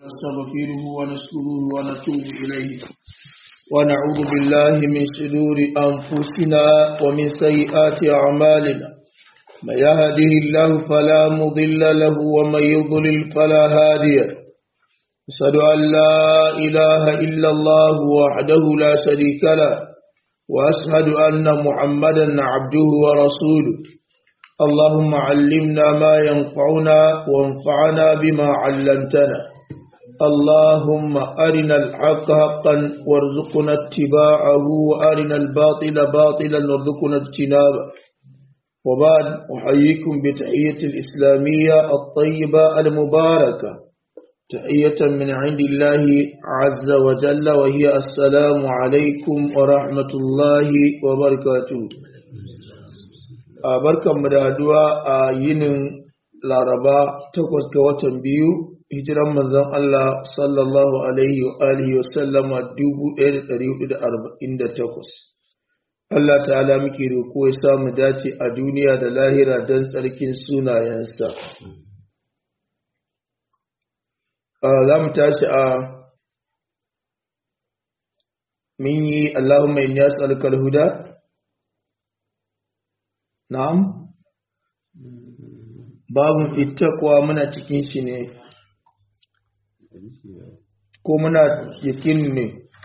ونستغفره ونشكره ونتوب إليه ونعوذ بالله من شرور أنفسنا ومن سيئات أعمالنا من يهده الله فلا مضل له ومن يضلل فلا هادي أشهد أن لا إله إلا الله وحده لا شريك له وأشهد أن محمدا عبده ورسوله اللهم علمنا ما ينفعنا وانفعنا بما علمتنا اللهم أرنا الحق حقا وارزقنا اتباعه وأرنا الباطل باطلا وارزقنا اجتنابه وبعد أحييكم بتحية الإسلامية الطيبة المباركة تحية من عند الله عز وجل وهي السلام عليكم ورحمة الله وبركاته barkan mu da haduwa a yinin laraba takwas ga watan biyu hijiran manzon Allah sallallahu alaihi wa alihi wa sallama 1448 Allah ta'ala muke roko ya samu dace a duniya da lahira don tsarkin sunayensa za mu tashi a min yi Allahumma inni as'aluka al-huda na'am babun ittaqwa muna cikin shi ne ko muna yakin ne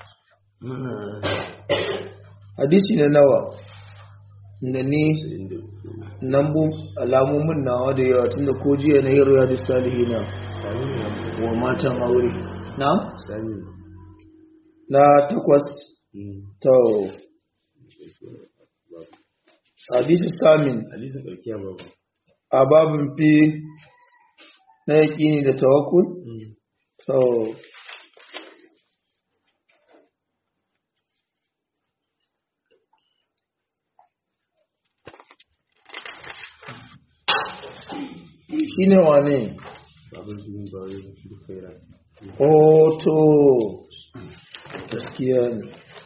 hadisi na nawa da ni nan bu alamomin nawa da yawa tunda ko jiya na yin riyadu salihina wa matan aure na? na takwas to hadisi samin a babin fi na yaƙini da tawakul to shi ne wane Oto gaskiya ne.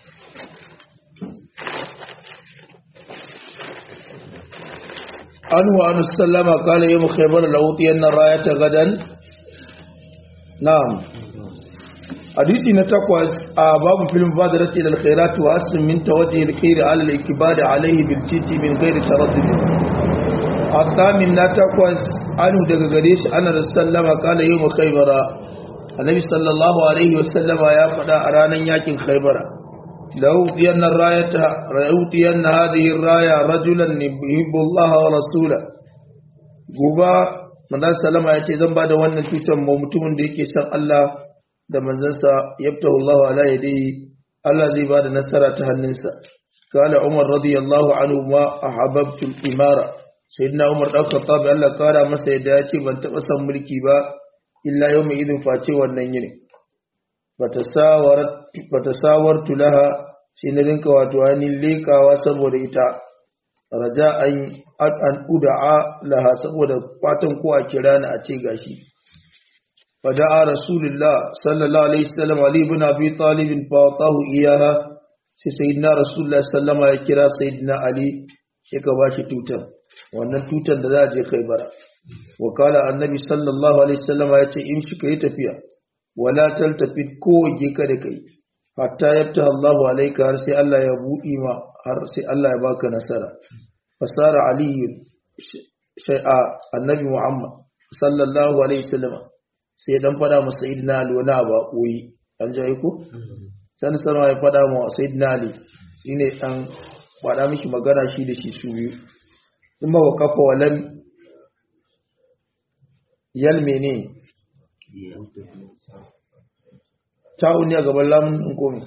An wa an sallama kala yi mukhaibar lawutiyar na rayata gadan? Na'am. Hadisi na takwas a babu filin fadarati da alkhairatu wa asin min tawaje alkhairi ala al-ikibada alaihi bil titi min ghairi taraddud. الثامن لا تقوس عنه daga gare shi ana sallama kala yau khaybara annabi sallallahu alaihi wasallam ya faɗa a ranar yakin khaybara lau diyanna rayata rayutiyanna hadhihi raya rajulan yuhibbu Allah wa rasula guba manzon sallama yace zan bada wannan tutar mu mutumin da yake san Allah da manzansa yabtahu Allah ala yadihi Allah zai bada nasara ta hannunsa قال عمر رضي الله عنه ما أحببت الإمارة sayyidina umar dan khattab Allah kara masa yadda ya ce ban taba san mulki ba illa yawmi idin face wannan yini bata sawarat bata sawartu laha sai na rinka wato ainihin lekawa saboda ita raja an an ud'a laha saboda fatan ko a kira ni a ce gashi fada'a rasulullah sallallahu alaihi wasallam ali ibn abi talib fa atahu iyaha sai sayyidina rasulullah sallama ya kira sayyidina ali ya ka bashi tutar wannan tutar da za a je kai bara wakala annabi sallallahu alaihi wasallam ya ce in shi kai tafiya wala taltafi ko waje ka da kai hatta yabta Allahu alaika har sai Allah ya buɗi ma har sai Allah ya baka nasara fasara aliyu shay'a annabi Muhammad sallallahu alaihi wasallam sai dan fada masa sayyidina Ali wani abu koyi an ji ko san sanwa ya fada ma sayyidina Ali shine dan fada miki magana shi da shi su biyu in ba wa kafa walam yal mene ta'un ne a gaban lamun ɗin komi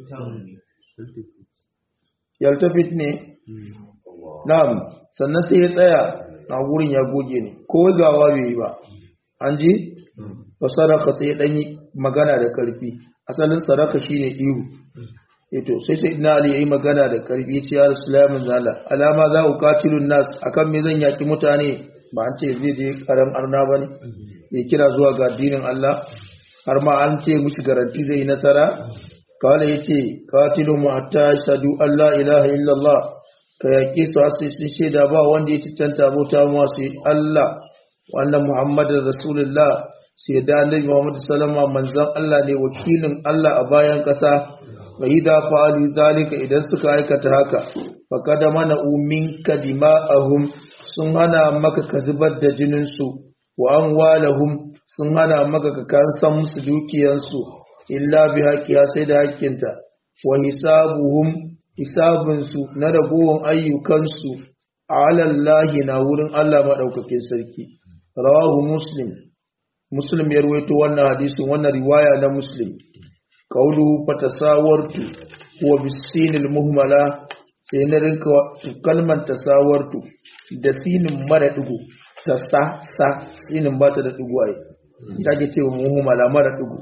yaltafit ne na'am sannan sai ya tsaya na gurin ya goge ne ko gawa bai yi ba an ji ba saraka sai ya ɗanyi magana da ƙarfi asalin saraka shine ihu ito sai sai ina ali yayi magana da karfi ce ya rasulullahi zala alama za ku katilun nas akan me zan yaki mutane ba an ce zai je karan arna bane ya kira zuwa ga addinin Allah har ma an ce mushi garanti zai yi nasara kawai yace qatilun hatta shadu Allah ilaha illallah ka yaki su sai sun shaida ba wanda ya cancanta bauta mu sai Allah wannan muhammadin rasulullah sai da annabi Muhammad sallama manzon Allah ne wakilin Allah a bayan ƙasa wa idza fa'alu zalika idan suka aikata haka faqad mana minka dima'ahum sun hana maka ka zubar da jinin su wa amwalahum sun hana maka ka kansan musu dukiyansu illa bi haqqiha sai da haƙƙinta wa hisabuhum hisabinsu na ragowar ayyukansu alallahi na wurin Allah maɗaukakin sarki rawahu muslim muslim ya ruwaito wannan hadisin wannan riwaya na muslim kaulu fatasawartu huwa bisinil muhmala sai na rinka kalmar tasawartu da sinin mara digo ta sa sa sinin ba ta da digo ai ta ke cewa muhmala mara digo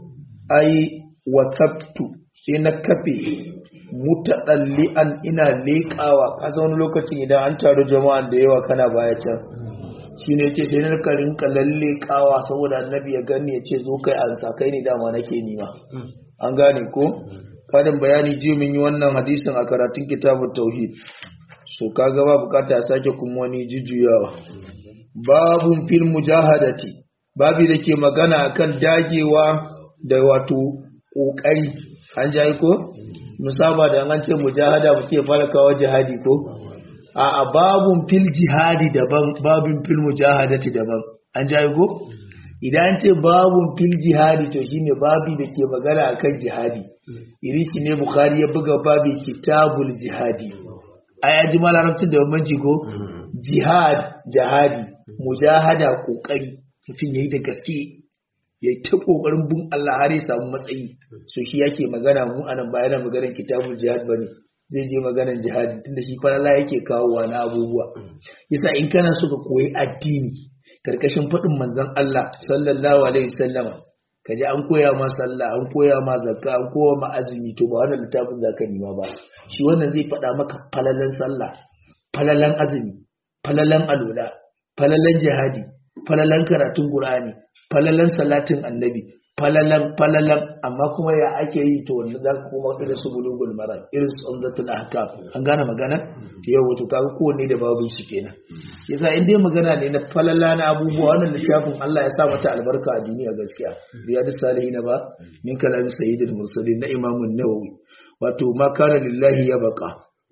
ai watabtu sai na kafe mutaɗalli'an ina leƙawa kasa wani lokacin idan an taru jama'an da yawa kana baya can shi ne ce sai na rinka lallekawa saboda annabi ya gani ya ce zo kai an sa kai ne dama nake nima an gane ko fadin bayani ji mun yi wannan hadisin a karatun kitabun tauhid so kaga ba bukata sake kuma wani jujjuyawa babun fil mujahadati babi da ke magana akan dagewa da wato kokari an jayi ko musaba da an ce mujahada muke fara kawo jihadi ko a babun fil jihadi daban babun fil mujahadati daban an jayi ko idan ce babun fil jihadi to shine babi da ke magana akan jihadi iri shi ne bukhari ya buga babi kitabul jihadi ai aji malarabcin da bambanci ko jihad jihadi mujahada kokari mutum yayi da gaske ya yi ta ƙoƙarin bin Allah har ya samu matsayi so shi yake magana mu anan ba yana maganar kitabul jihad bane zai je maganar jihadi tunda shi falala yake kawowa na abubuwa yasa in kana so ka koyi addini karkashin faɗin manzon Allah sallallahu alaihi wasallama ka ji an koya ma sallah an koya ma zakka an koya ma azumi to ba wannan littafin zaka nima ba shi wannan zai faɗa maka falalan sallah falalan azumi falalan alola falalan jihadi falalan karatun qur'ani falalan salatin annabi falalan falalan amma kuma ya ake yi to wanda za ka kuma irin su bulugul maram irin su umdatul ahkam an gane magana yau wato kaga kowanne da babu su kenan yasa in dai magana ne na falala na abubuwa wannan littafin Allah ya sa mata albarka a duniya gaskiya riyadu salihin ba min kalamin sayyidul mursalin na imamun nawawi wato ma kana lillahi ya baka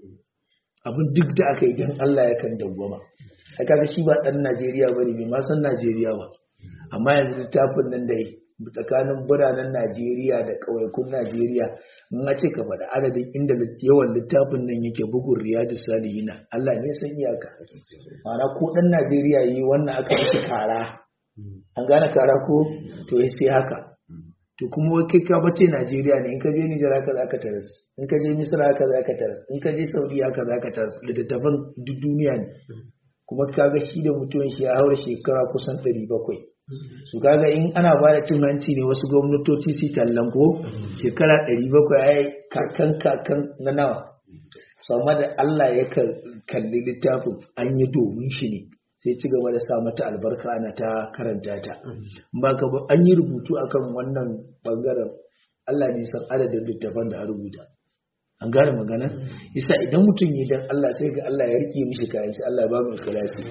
abin duk da aka yi dan Allah ya kan dawwama ai kaga shi ba dan Najeriya bane bai ma san Najeriya ba amma yanzu littafin nan da tsakanin biranen Najeriya da ƙauyakun Najeriya in a ce ka faɗa adadin inda yawan littafin nan yake bugun riyadu salihina Allah ne san iyaka ma'ana ko ɗan Najeriya yi wannan aka miki kara an gane kara ko to ya sai haka to kuma wai kai ka bace Najeriya ne in ka je Nijar haka za ka taras in ka je Misra haka za ka taras in ka je Saudi haka za ka taras littattafan duk duniya ne kuma kaga shi da mutuwan shi ya haura shekara kusan ɗari bakwai su kaga in ana ba da cin hanci ne wasu gwamnatoci su tallan ko shekara 700 ya yi kakan kakan na nawa sama da Allah ya kalli littafin an yi domin shi ne sai ci gaba da sa mata albarka ana ta karanta ta ba ka ba an yi rubutu akan wannan bangaren Allah ne san adadin littafan da a rubuta an gane magana isa idan mutum yi dan Allah sai ga Allah ya rike mishi kayan shi Allah ya ba mu ikhlasi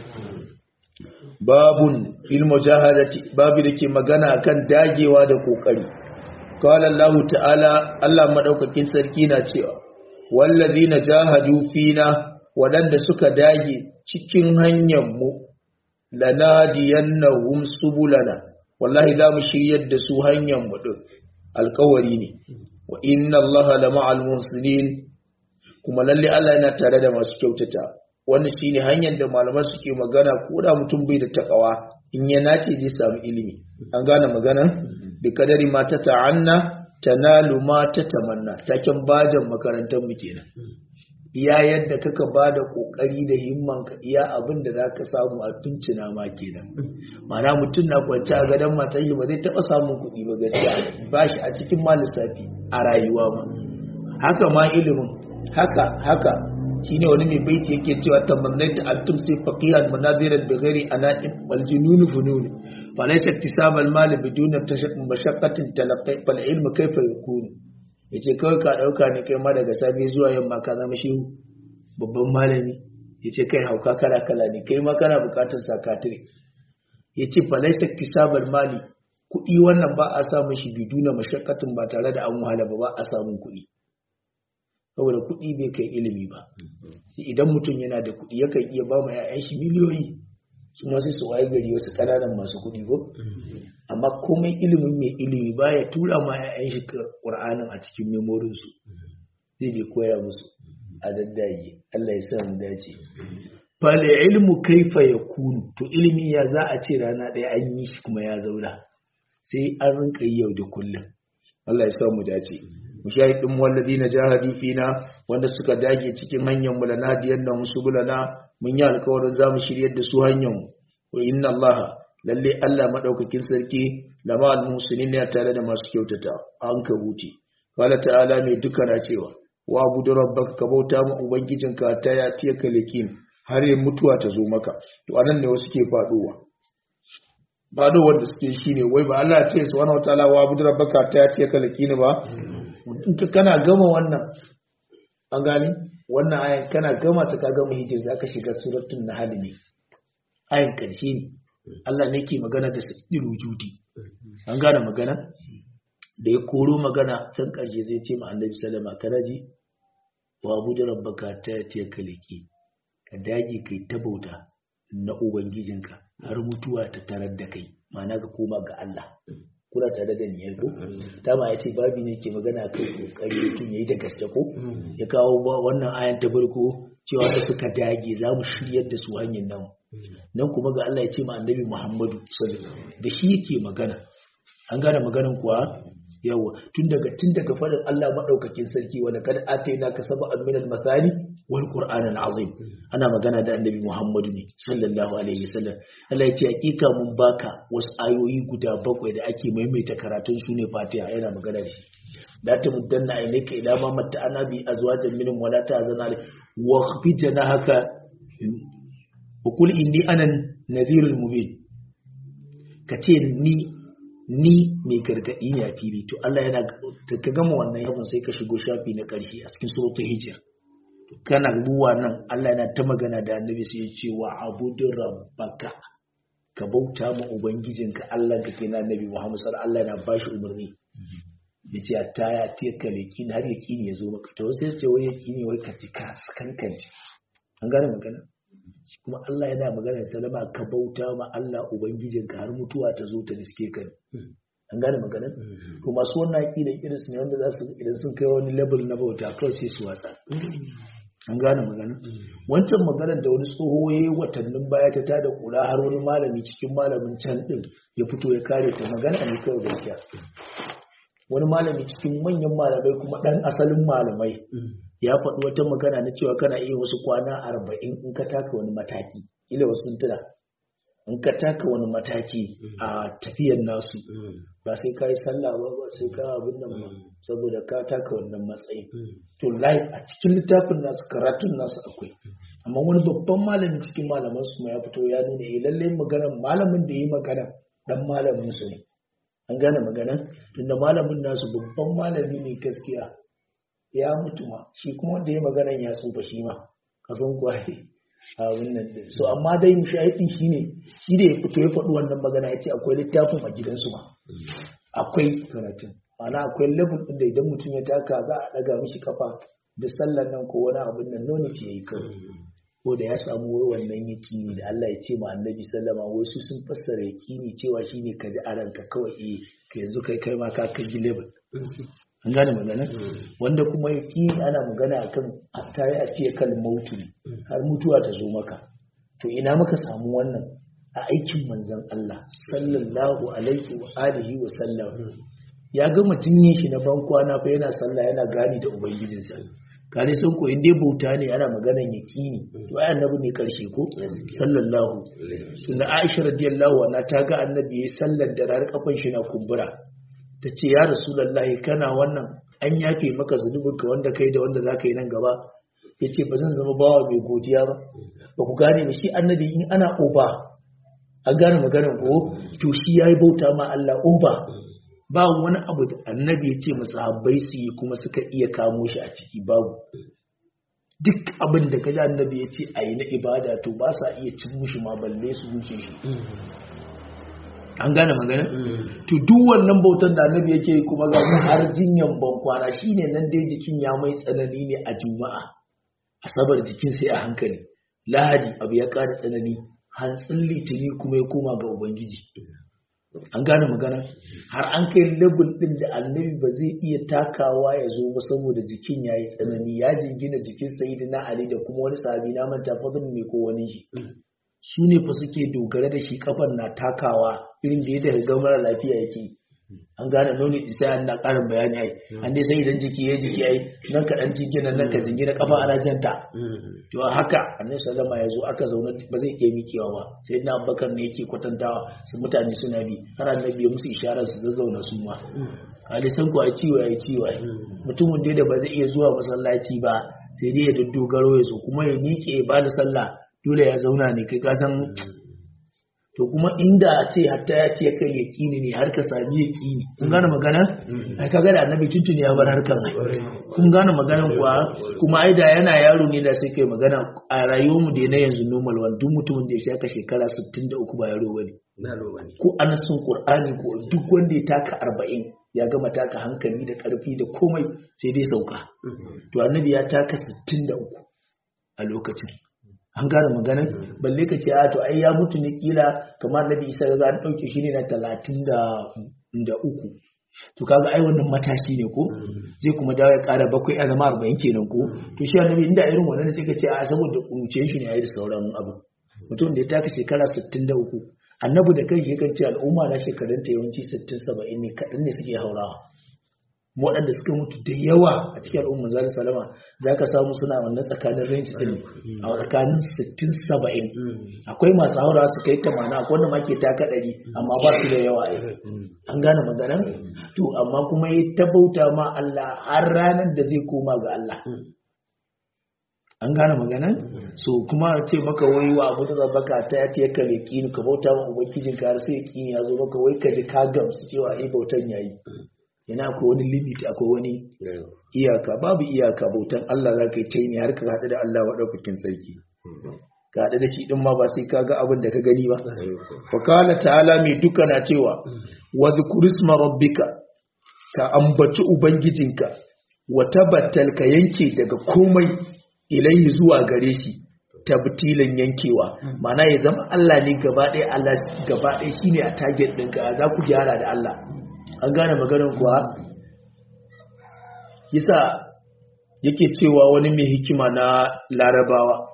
babun fil mujahadati babu da ke magana kan dagewa da kokari qala Allah ta'ala Allah madaukakin sarki na cewa wallazina jahadu fina wadanda suka dage cikin hanyar mu lanadiyannahum subulana wallahi za mu shiryar da su hanyar mu din alkawari ne wa inna Allah la ma'al muhsinin kuma lalle Allah yana tare da masu kyautata wannan shine hanyar da malaman suke magana ko da mutum bai da takawa in ya nace zai samu ilimi an gane magana bi kadari ma ta ta'anna tanalu ma ta tamanna taken bajan makarantar mu kenan iya yadda kaka bada kokari da himman ka iya abin da zaka samu a tuncina ma kenan mana mutum na kwance a gadon matan ba zai taba samun kuɗi ba gaskiya ba shi a cikin ma lissafi a rayuwa ma haka ma ilimin haka haka shine wani mai baiti yake cewa tamannaita an tumsi faqihan munadiran bi ghairi ana'im wal junun funun fa laysa iktisab al mal bidun mashaqqatin talaqqi fal ilmu kayfa yakunu yace kawai ka dauka ne kai ma daga safe zuwa yamma ka zama shehu babban malami yace kai hauka kala kala ne kai ma kana bukatar sakatire yace fa laysa iktisab al mali kuɗi wannan ba a samun shi biduna mashakkatin ba tare da an wahala ba ba a samun kuɗi saboda kuɗi bai kai ilimi ba idan mutum yana da kuɗi yakan iya ba ma 'ya'yan shi miliyoyi su ma sai su waye gari wasu ƙananan masu kuɗi ko amma komai ilimin mai ilimi baya tura ma 'ya'yan shi ƙur'anin a cikin memorin su zai bai koya musu a daddaye Allah ya sa mu dace fal ilmu kaifa yakunu to ilimi ya za a ce rana ɗaya an yi shi kuma ya zauna sai an rinka yi yau da kullum Allah ya sa mu dace mushahidin walladina jahadi fina wanda suka dage cikin hanyar mu lana diyan nan subulana mun yi alƙawarin zamu shiryar da su hanyar mu wa inna Allah lalle Allah madaukakin sarki lama al-muslimin ne tare da masu kyautata an ka huti qala ta'ala mai duka na cewa wa abudu rabbaka ka bauta ma ubangijinka ta ya tiya kalikin har yin mutuwa ta zo maka to anan ne wasu ke faduwa fado wanda suke shine wai ba Allah ya ce subhanahu wataala wa abudu rabbaka ta ya tiya kalikin ba in ka kana gama wannan an gani wannan ayan kana gama ta ka gama hijir za ka shiga suratul nahl ne ayan karshe ne Allah ne ke magana da sayyidul wujudi an gane magana da ya koro magana can karshe zai ce ma annabi sallama kana ji wa abudu rabbaka ta ya kaliki ka dage kai ta bauta na ubangijinka har mutuwa ta tarar da kai ma'ana ka koma ga Allah kuna tare da niyyar ko dama ya ce babi ne ke magana kai kokari mutum yayi da gaske ko ya kawo wannan ayan ta farko cewa da suka dage za mu shiryar da su hanyar nan nan kuma ga Allah ya ce ma annabi Muhammadu sallallahu da shi yake magana an gane maganan kuwa yawa tun daga tun daga fadin Allah madaukakin sarki wala kad ataina ka sab'an min al-mathani wal qur'an al-azim ana magana da annabi Muhammadu ne sallallahu alaihi wasallam Allah ya ce hakika mun baka wasu ayoyi guda bakwai da ake maimaita karatun su ne Fatiha yana magana da shi la tamuddanna ilayka ila ma matta ana bi azwajan minhum wala ta'zana wa khfijna haka wa qul inni ana nadhirul mubin kace ni ni mai gargaɗi ne a fili to Allah yana ka gama wannan yabon sai ka shigo shafi na ƙarshe a cikin suratul hijr kana ruwa nan Allah yana ta magana da annabi sai ya ce wa abudu rabbaka ka bauta ma ubangijinka Allah ka kai na annabi Muhammad sallallahu alaihi Allah yana bashi umarni yace ta ya ce ka leki har yaki ne yazo maka to sai ce wai yaki ne wai ka tika kankanci an gane magana kuma Allah yana magana salama ka bauta ma Allah ubangijinka har mutuwa ta zo ta riske ka an gane magana to masu wannan aqidan irin su ne wanda za su idan sun kai wani level na bauta kawai sai su watsa an gane magana wancan maganar da wani tsoho ya yi watannin baya ta tada kula har wani malami cikin malamin can din ya fito ya kare ta magana ne kawai gaskiya wani malami cikin manyan malamai kuma dan asalin malamai ya faɗi wata magana na cewa kana iya wasu kwana arba'in in ka taka wani mataki ila wasu sun tuna in ka taka wani mataki a tafiyan nasu ba sai ka yi sallah ba ba sai ka abin nan ba saboda ka taka wannan matsayin to live a cikin littafin nasu karatun nasu akwai amma wani babban malamin cikin malaman su ya fito ya nuna eh lalle magana malamin da yi magana dan malamin su ne an gane magana tunda malamin nasu babban malami ne gaskiya ya mutu ma shi kuma wanda ya maganan ya tsufa shi ma kasan kwaye a wannan din so amma dai mushahidin shi ne shi da ya fito ya faɗi wannan magana ya ce akwai littafin a gidansu ma akwai karatun ana akwai level ɗin da idan mutum ya taka za a ɗaga mishi kafa da sallar nan ko wani abin nan noni ce ya yi kawai ko da ya samu wai wannan yaƙini da Allah ya ce ma annabi sallama wai su sun fassara yaƙini cewa shine ka ji a ranka kawai eh ka yanzu kai kai ma ka kai level an gane magana wanda kuma ya ƙi ana magana a kan ta yi a ce kan mautu har mutuwa ta zo maka to ina muka samu wannan a aikin manzan Allah sallallahu alaihi wa alihi wa sallam ya gama jinye shi na ban kwana fa yana sallah yana gani da ubangijinsa kare sun ko inda bauta ne ana maganan yaqini to ai annabi ne karshe ko sallallahu tunda Aisha radiyallahu anha ta ga annabi yayin sallar da rar kafan shi na kumbura ta ce ya rasulallahi kana wannan an yafe maka zunubinka wanda kai da wanda za ka yi nan gaba ya ce ba zan zama bawa mai godiya ba ba ku gane ba shi annabi in ana oba an gane maganar ko to shi ya yi bauta ma Allah oba ba wani abu da annabi ya ce masu habbai su yi kuma suka iya kamo shi a ciki babu duk abin da kaji annabi ya ce a yi na ibada to ba sa iya cin mushi ma balle su wuce shi an gane magana to duk wannan bautan da annabi yake yi kuma ga har jinyan ban kwana shine nan dai jikin ya mai tsanani ne a juma'a asabar jikin sai a hankali lahadi abu ya ƙara tsanani hantsin litini kuma ya koma ga ubangiji an gane magana har an kai level din da annabi ba zai iya takawa ya zo ba saboda jikin ya yi tsanani ya jingina jikin sayyidina ali da kuma wani sahabi na manta fadin ne ko wani shi su ne fa suke dogara da shi kafan na takawa irin da yadda ga mara lafiya yake an gane nuni sai an na karin bayani ai an dai sai idan jiki ya jiki ai nan ka dan jingina nan ka jingina kafa ana janta to haka annabi sallama ya zo aka zauna ba zai iya mikewa ba sai na abubakar ne yake kwatantawa su mutane suna bi har annabi ya musu isharar su zazzauna su ma kali san ku a ciwo ya ciwo ai mutumin dai da ba zai iya zuwa masallaci ba sai dai ya dogaro ya so kuma ya miƙe ba da sallah dole ya zauna ne kai ka san to kuma inda a ce hatta ya ce kai yaƙini ne har ka sami yaƙini kun gane magana ai kaga da annabi tuntuni ya bar harkar ai kun gane maganan kuwa kuma ai da yana yaro ne da sai kai magana a rayuwar mu da na yanzu normal wan duk mutumin da ya shaka shekara 63 ba yaro bane ko anasun qur'ani ko duk wanda ya taka 40 ya gama taka hankali da karfi da komai sai dai sauka to annabi ya taka 63 a lokacin an gane maganin balle ka ce a to ai ya mutu ne kila kamar nabi isa ga an dauke shi ne na talatin da uku to kaga ai wannan matashi ne ko zai kuma dawo ya kara bakwai a zama arba'in kenan ko to shi annabi inda irin wannan sai ka ce a saboda kuruciyar shi ne ya yi da sauran abu mutum da ya taka shekara sittin da uku annabi da kai yakan ce al'umma na shekarunta yawanci sittin saba'in ne kaɗan ne suke haurawa waɗanda suka mutu da yawa a cikin al'ummar zari salama za ka samu suna wannan tsakanin ranci din a tsakanin 60-70 akwai masu haura su kai tamana akwai wanda make taka ɗari amma ba su da yawa ai an gane maganan to amma kuma ya tabauta ma Allah har ranar da zai koma ga Allah an gane maganan so kuma ce maka wai wa abu da baka ta ya ce ka yaƙini ka bauta ma ubangijin ka har sai yaƙini ya zo maka wai ka ji ka gamsu cewa ai bautan yayi yana akwai wani limit akwai wani iyaka babu iyaka bautan Allah za ka yi taimi har ka haɗu da Allah maɗaukakin sarki ka haɗu da shi ɗin ma ba sai ka ga abin da ka gani ba fakala ta'ala mai duka na cewa wa zikurisma rabbika ka ambaci ubangijinka wa tabbatal ka yanke daga komai ilaihi zuwa gare shi tabtilin yankewa ma'ana ya zama Allah ne gaba ɗaya Allah gaba ɗaya shine a target ɗinka za ku gyara da Allah an gane maganin kuwa yasa yake cewa wani mai hikima na larabawa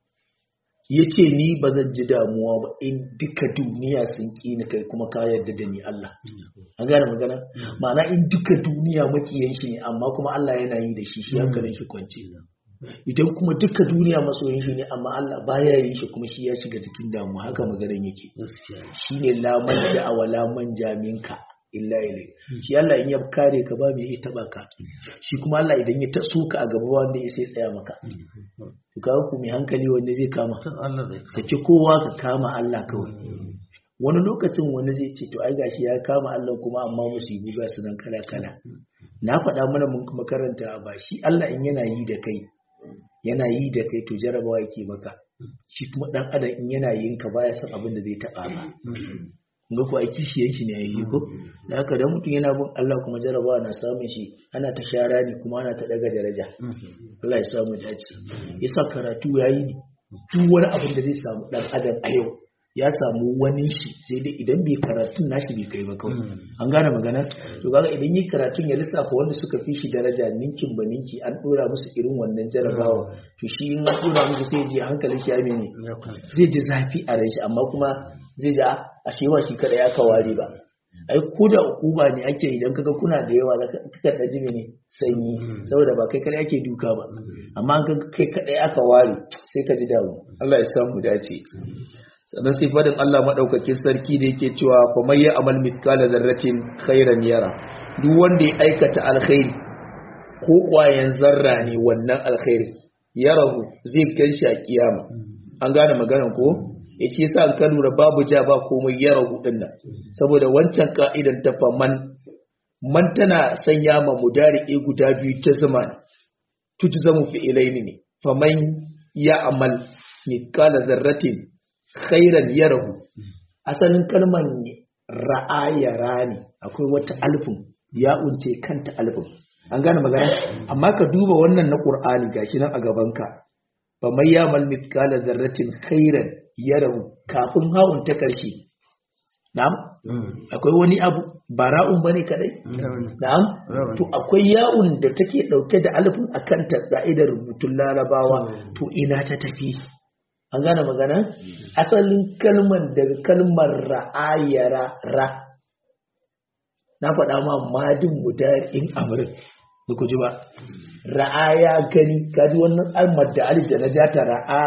ya ce ni ba zan ji damuwa ba in duka duniya sun ƙi ni kai kuma ka yarda da ni Allah an gane magana ma'ana in duka duniya makiyan shi ne amma kuma Allah yana yi da shi shi hankalin shi kwance idan kuma duka duniya masoyin shi ne amma Allah baya yin shi kuma shi ya shiga cikin damuwa haka maganar yake shine la manja wa la manja minka illa ilai shi Allah in ya kare ka ba mai taba ka shi kuma Allah idan ya taso ka a gaba wanda ya sai tsaya maka to kawo ku mai hankali wanda zai kama saki kowa ka kama Allah kawai wani lokacin wani zai ce to ai gashi ya kama Allah kuma amma musibu ba su nan kala kala na faɗa mana mun kuma karanta ba shi Allah in yana yi da kai yana yi da kai to jarabawa yake maka shi kuma dan adam in yana yin ka baya son abin da zai taba ba ga ku aiki shi yanki ne yayi ko da haka dan mutum yana bin Allah kuma jarabawa na samun shi ana ta shara ne kuma ana ta daga daraja Allah ya samu dace yasa karatu yayi ne duk wani abin da zai samu dan adam a yau ya samu wani shi sai dai idan bai karatun nashi bai kai ba kawai an gane magana to kaga idan yi karatun ya lissafa wanda suka fi shi daraja ninkin ba ninki an dora musu irin wannan jarabawa to shi in an dora musu sai ji hankalin shi ya mene zai ji zafi a rai shi amma kuma zai ji a shewa shi kada ya kaware ba ai ko da uba ne ake idan kaga kuna da yawa kaka da jimi ne sanyi saboda ba kai kada ake duka ba amma an kai kada aka ware sai ka ji damu Allah ya samu dace sannan sai fadin Allah maɗaukakin sarki da yake cewa fa mai ya amal mitkala zarratin khairan yara duk wanda ya aikata alkhairi ko ƙwayan zarra ne wannan alkhairi yarahu zai ganshi a kiyama an gane maganar ko ya ce sa ka lura babu ja ba komai yarahu din nan saboda wancan ka'idan ta fa man man tana sanya ma mudari guda biyu ta zama tutu zamu fi ilaini ne fa man ya amal mitkala zarratin khairan yarahu asalin kalman ra'ayara ne akwai wata alfin ya unce kanta alfin an gane magana amma ka duba wannan na qur'ani gashi nan a gabanka fa may yamal mithqala dharratin khairan yarahu kafin hawun ta karshe na'am akwai wani abu bara'un bane kadai na'am to akwai ya'un da take dauke da alfin akan ta ka'idar rubutun larabawa to ina ta tafi an gane magana asalin kalmar daga kalmar ra'ayara ra na faɗa ma madin in amrin da ku ji ba ra'aya gani kaji wannan almar da alif da na jata ra'a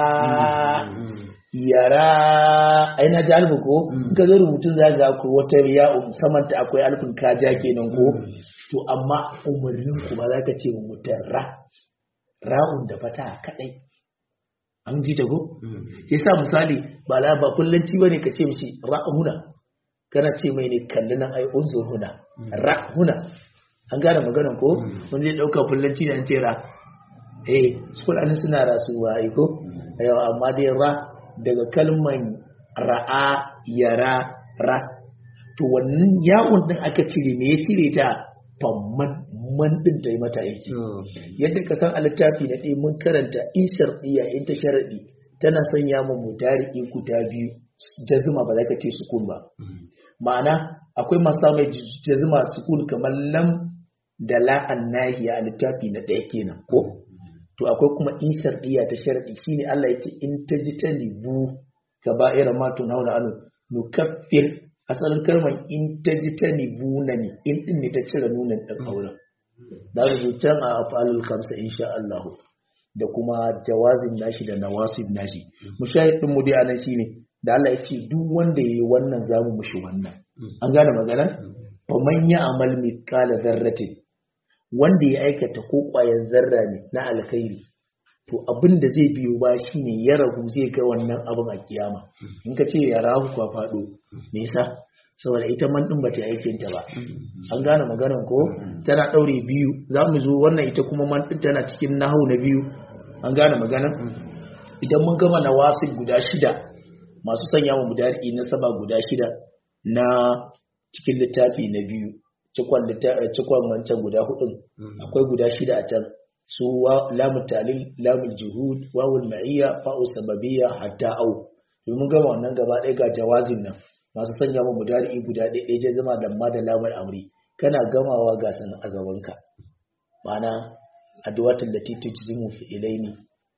yara ai na ji alif ko in ka zo rubutun za ga ko wata ya'u samanta akwai alifin kaja kenan ko to amma umarnin ku ba za ka ce mutum ra ra'un da fata kadai an ji ta ko yasa misali ba la ba kullanci bane ka ce mishi ra'una kana ce mai ne kalli nan ai unzur huna ra'una an gane maganar ko mun zai dauka kullanci da an ce ra eh school an suna rasuwa ai ko yawa amma dai ra daga kalman ra'a yara ra to wannan yawon din aka cire me ya cire ta famman man din ta yi mata aiki yadda ka san a littafi na ɗaya mun karanta isar ɗiya in ta sharaɗi tana sanya mu mutari guda biyu jazuma ba za ka ce sukun ba ma'ana akwai masu mai jazuma sukun kamar lam da la'an nahiya a littafi na ɗaya kenan ko to akwai kuma isar ɗiya ta sharaɗi shine Allah ya ce in ta ji ta libu gaba irin ma tun hauna anu nukaffir asalin kalmar in ta ji ta nibuna ne in ɗin ne ta cire nunan ɗan auren da rubutan a afalul kamsa insha Allah da kuma jawazin nashi da nawasib nashi mushahid din mu dai anan shine da Allah ya ce duk wanda yayi wannan zamu mushi wannan an gane magana fa man ya'mal mithqala dharratin wanda ya aikata ko ƙwayar zarra ne na alkhairi to abin da zai biyo ba shine ya ragu zai ga wannan abin a kiyama in ka ce ya rahu kwa faɗo me yasa saboda ita man din bata aikin ta ba an gane maganar ko tana daure biyu za mu zo wannan ita kuma man din tana cikin nahau na biyu an gane maganar idan mun gama nawasib guda shida masu sanya mu mudari na saba guda shida na cikin littafi na biyu cikon cikon wancan guda hudun akwai guda shida a can su lamun talil lamun juhud wawul ma'iyya fa'u sababiyya hatta au domin gama wannan gaba ɗaya ga jawazin nan masu sanya mu mudari guda ɗaya ɗaya je zama da ma da lamar amri kana gamawa ga san a gabanka ma'ana addu'atul lati tujzimu fi ilaini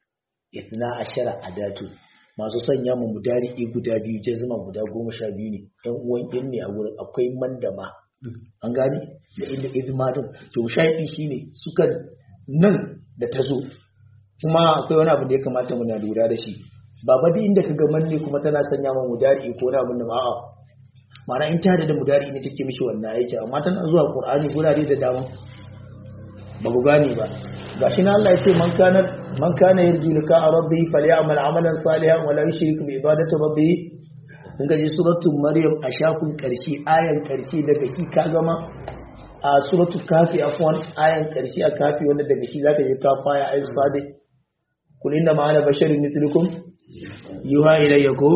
ithna ashara adatu masu sanya mu mudari guda biyu je zama guda goma sha biyu ne ɗan uwan ɗin ne a wurin akwai mandama an gani da inda izmadin to shaidi shine suka nan da ta zo kuma akwai wani abu da ya kamata muna lura da shi ba ba duk inda kaga manne kuma tana sanya ma mudari ko na abin da ma'a ma'ana in ta da mudari ne take mishi wannan aiki amma tana zuwa qur'ani gurare da dama ba ku gane ba gashi na Allah ya ce man kana man kana yarju lika rabbi falyamal amalan salihan wa la yushrik bi ibadati rabbi kun gaji suratul maryam a shafin karshe ayan karshe daga shi ka gama a suratul kafi afwan ayan karshe a kafi wanda daga shi zaka je ka faya ayu sadiq kul inna ma ana basharun mithlukum yuha ilayya ko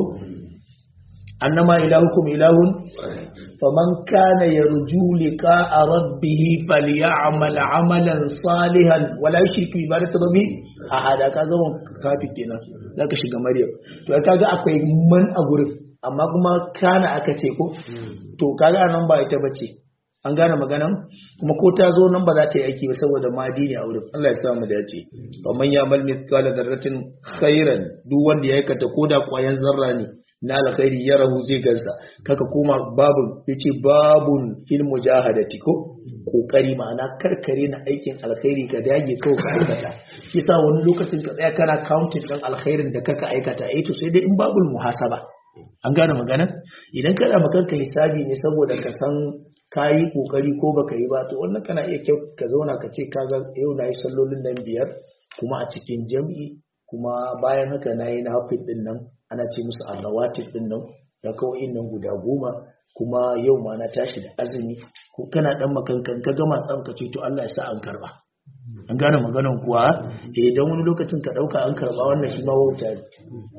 annama ilahukum ilahun faman kana yarju liqa'a rabbih falyamal amalan salihan wala yushrik bi ibadati rabbih a hada ka gama kafi kenan zaka shiga maryam to kaga akwai man a gurin amma kuma kana aka ce ko to kaga nan ba ita bace an gane maganan kuma ko ta zo nan ba za ta yi aiki ba saboda madi ne a wurin Allah ya sa mu dace wa man ya'mal mithqala dharratin khairan duk wanda ya aikata koda kwayan zarra ne na alkhairi ya rahu zai gansa kaka koma babun yace babun fil mujahadati ko kokari ma'ana karkare na aikin alkhairi ka dage kawai ka aikata shi sa wani lokacin ka tsaya kana counting din alkhairin da kaka aikata eh to sai dai in babul muhasaba an gane magana idan kana makanka hisabi ne saboda ka san ka yi kokari ko baka yi ba to wannan kana iya kyau ka zauna ka ce kaga yau na yi sallolin nan biyar kuma a cikin jam'i kuma bayan haka na yi nafil din nan ana ce musu arrawatif din nan da kawai nan guda goma kuma yau ma na tashi da azumi ko kana dan makankan ka gama tsam ka ce to Allah ya sa an karba an gane maganan kuwa eh dan wani lokacin ka dauka an karba wannan shi ma wauta ne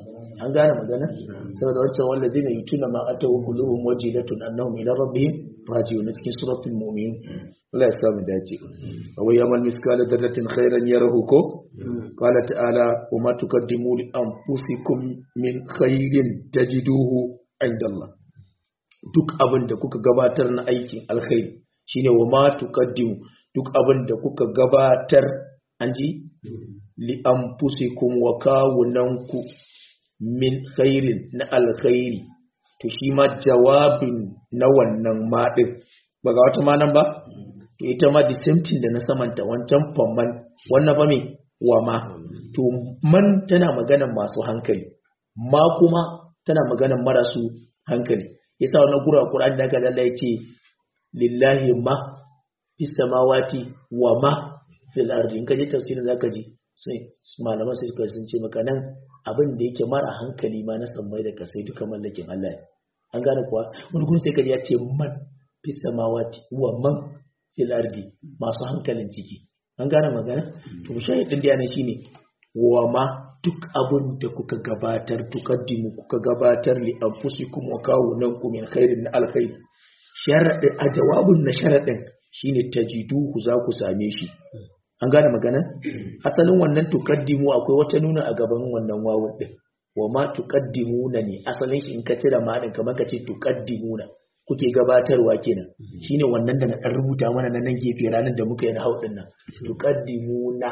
an gane magana saboda wancan walladina yutuna ma atawu quluhum wajilatun annahum ila rabbihim raji'un cikin suratul mu'minun Allah ya samu dace wa yamal miskala darratin khairan yarahu ko qala ta'ala wa ma tuqaddimu li anfusikum min khairin tajiduhu inda Allah duk abin da kuka gabatar na aikin alkhairi shine wa ma tuqaddimu duk abin da kuka gabatar an ji li anfusikum wa kawunanku min khairin na alkhairi to shi ma jawabin na wannan maɗin ba ga wata manan ba to ita ma the same thing da na samanta wancan famman wannan ba me wa ma to man tana maganan masu hankali ma kuma tana maganan marasu hankali yasa wannan gura Qur'an da ga Allah yace lillahi ma fis samawati wa ma fil ardi in kaje tafsirin zaka ji sai malaman sai sun ce maka nan abin da yake mara hankali ma na sammai da kasai duka mallakin Allah ne an gane kuwa wani kun sai kaji ya ce man fi samawati wa man fil ardi masu hankalin ciki an gane magana to shahidin da yana shine wa ma duk abin da kuka gabatar tukaddimu kuka gabatar li anfusikum wa kawunankum min khairin na alkhair sharadin a jawabin na sharadin shine tajiduhu za ku same shi an gane magana asalin wannan tukaddimu akwai wata nuna a gaban wannan wawun din wa ma tuqaddimuna ne asalin shi in ka cire ma din kamar ka ce tuqaddimuna kuke gabatarwa kenan shine wannan da na dan rubuta mana nan nan gefe ranar da muka yi na haudin nan tuqaddimuna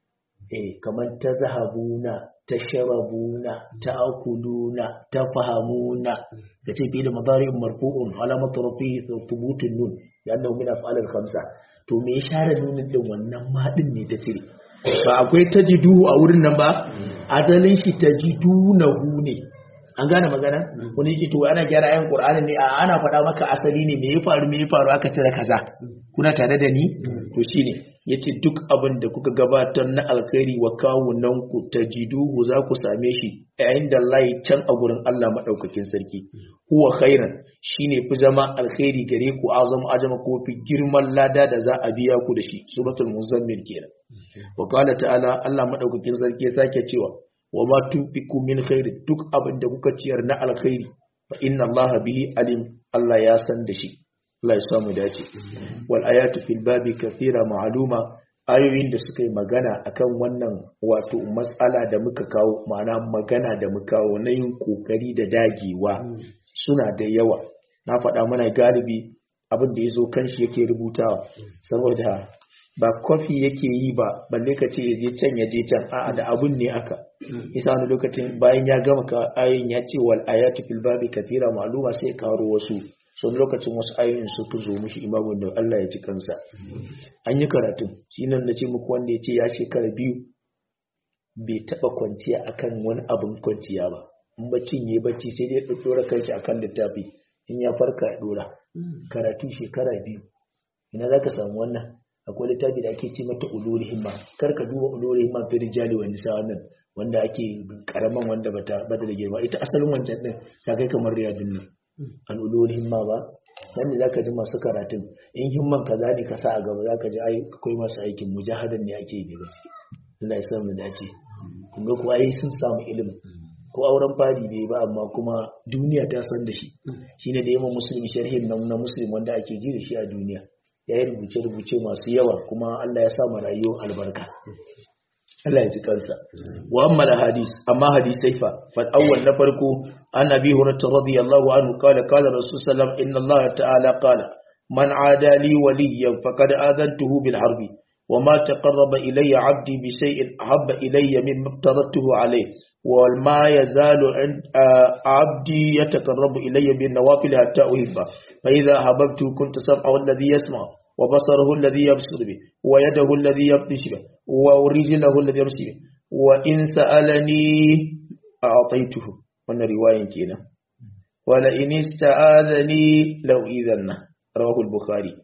eh kamar tazhabuna tashrabuna ta'kuluna tafahamuna kace fi da madari'un marfu'un alamatu rafihi thubutun nun yana min af'al al-khamsa to me ya share nunin din wannan ma din ne ta cire ba akwai tajidu a wurin nan ba azalin shi tajidunahu ne an gane magana wani yake to ana gyara ayan qur'ani ne a ana faɗa maka asali ne me ya faru me ya faru aka cire kaza kuna tare da ni to shine yace duk abin da kuka gabatar na alkhairi wa kawunan ku tajiduhu za ku same shi yayin da Allah can a gurin Allah madaukakin sarki huwa khairan shine fi zama alkhairi gare ku azam ajama ko fi girman lada da za a biya ku da shi suratul muzammil kenan wa qala ta'ala Allah madaukakin sarki ya sake cewa wa ma tunfiqu min khairin duk abin da kuka ciyar na alkhairi fa inna Allah bihi alim Allah ya san da shi Allah ya samu dace wal ayatu fil babi kathira ma'luma ayoyin da suka yi magana akan wannan wato matsala da muka kawo ma'ana magana da muka kawo na yin kokari da dagewa suna da yawa na faɗa mana galibi abin da ya zo kan shi yake rubutawa saboda ba kofi yake yi ba balle ka ce ya je can ya je can a'a da abun ne aka isa wani lokacin bayan ya gama ka ayoyin ya ce wal ayatu fil babi kathira ma'luma sai ya karo wasu sun lokacin wasu ayoyin su fi zo mishi imamun da Allah ya ji kansa an yi karatun shi nan na ce muku wanda ya ce ya shekara biyu bai taɓa kwanciya akan wani abin kwanciya ba in baccin ya bacci sai dai ya ɗora kanshi akan littafi in ya farka ya ɗora karatu shekara biyu ina za ka samu wannan akwai littafi da ake ce mata uluri himma kar ka duba uluri himma fi rijali wa nisa wannan wanda ake karaman wanda bata bata da girma ita asalin wancan din ta kai kamar riyadun nan an uluri himma ba nan ne zaka ji masu karatun in himman kaza ne ka sa a gaba zaka ji ai akwai masu aikin mujahadan ne ake yi gaske Allah ya samu dace kun ga kuwa ai sun samu ilimi ko auren fari bai ba amma kuma duniya ta san da shi shine da yamma musulmi sharhin nan na muslim wanda ake ji da shi a duniya ya yi rubuce-rubuce masu yawa kuma Allah ya sa rayuwar albarka Allah ya ji kansa wa amma hadis amma hadisai fa fa awwal na farko an abi hurairah radiyallahu anhu qala qala rasul sallam inna Allah ta'ala qala man ada li waliyyan faqad adantuhu bil harbi وما تقرب إلي عبدي بشيء أحب إلي مما افترضته عليه وما يزال عند عبدي يتقرب إلي بالنوافل حتى أحبه فإذا أحببته كنت سمعه الذي يسمع وبصره الذي يبصر به ويده الذي يبطش به ورجله الذي يمشي به وإن سألني أعطيته وانا رواية كينا ولئن استعاذني لو إذن رواه البخاري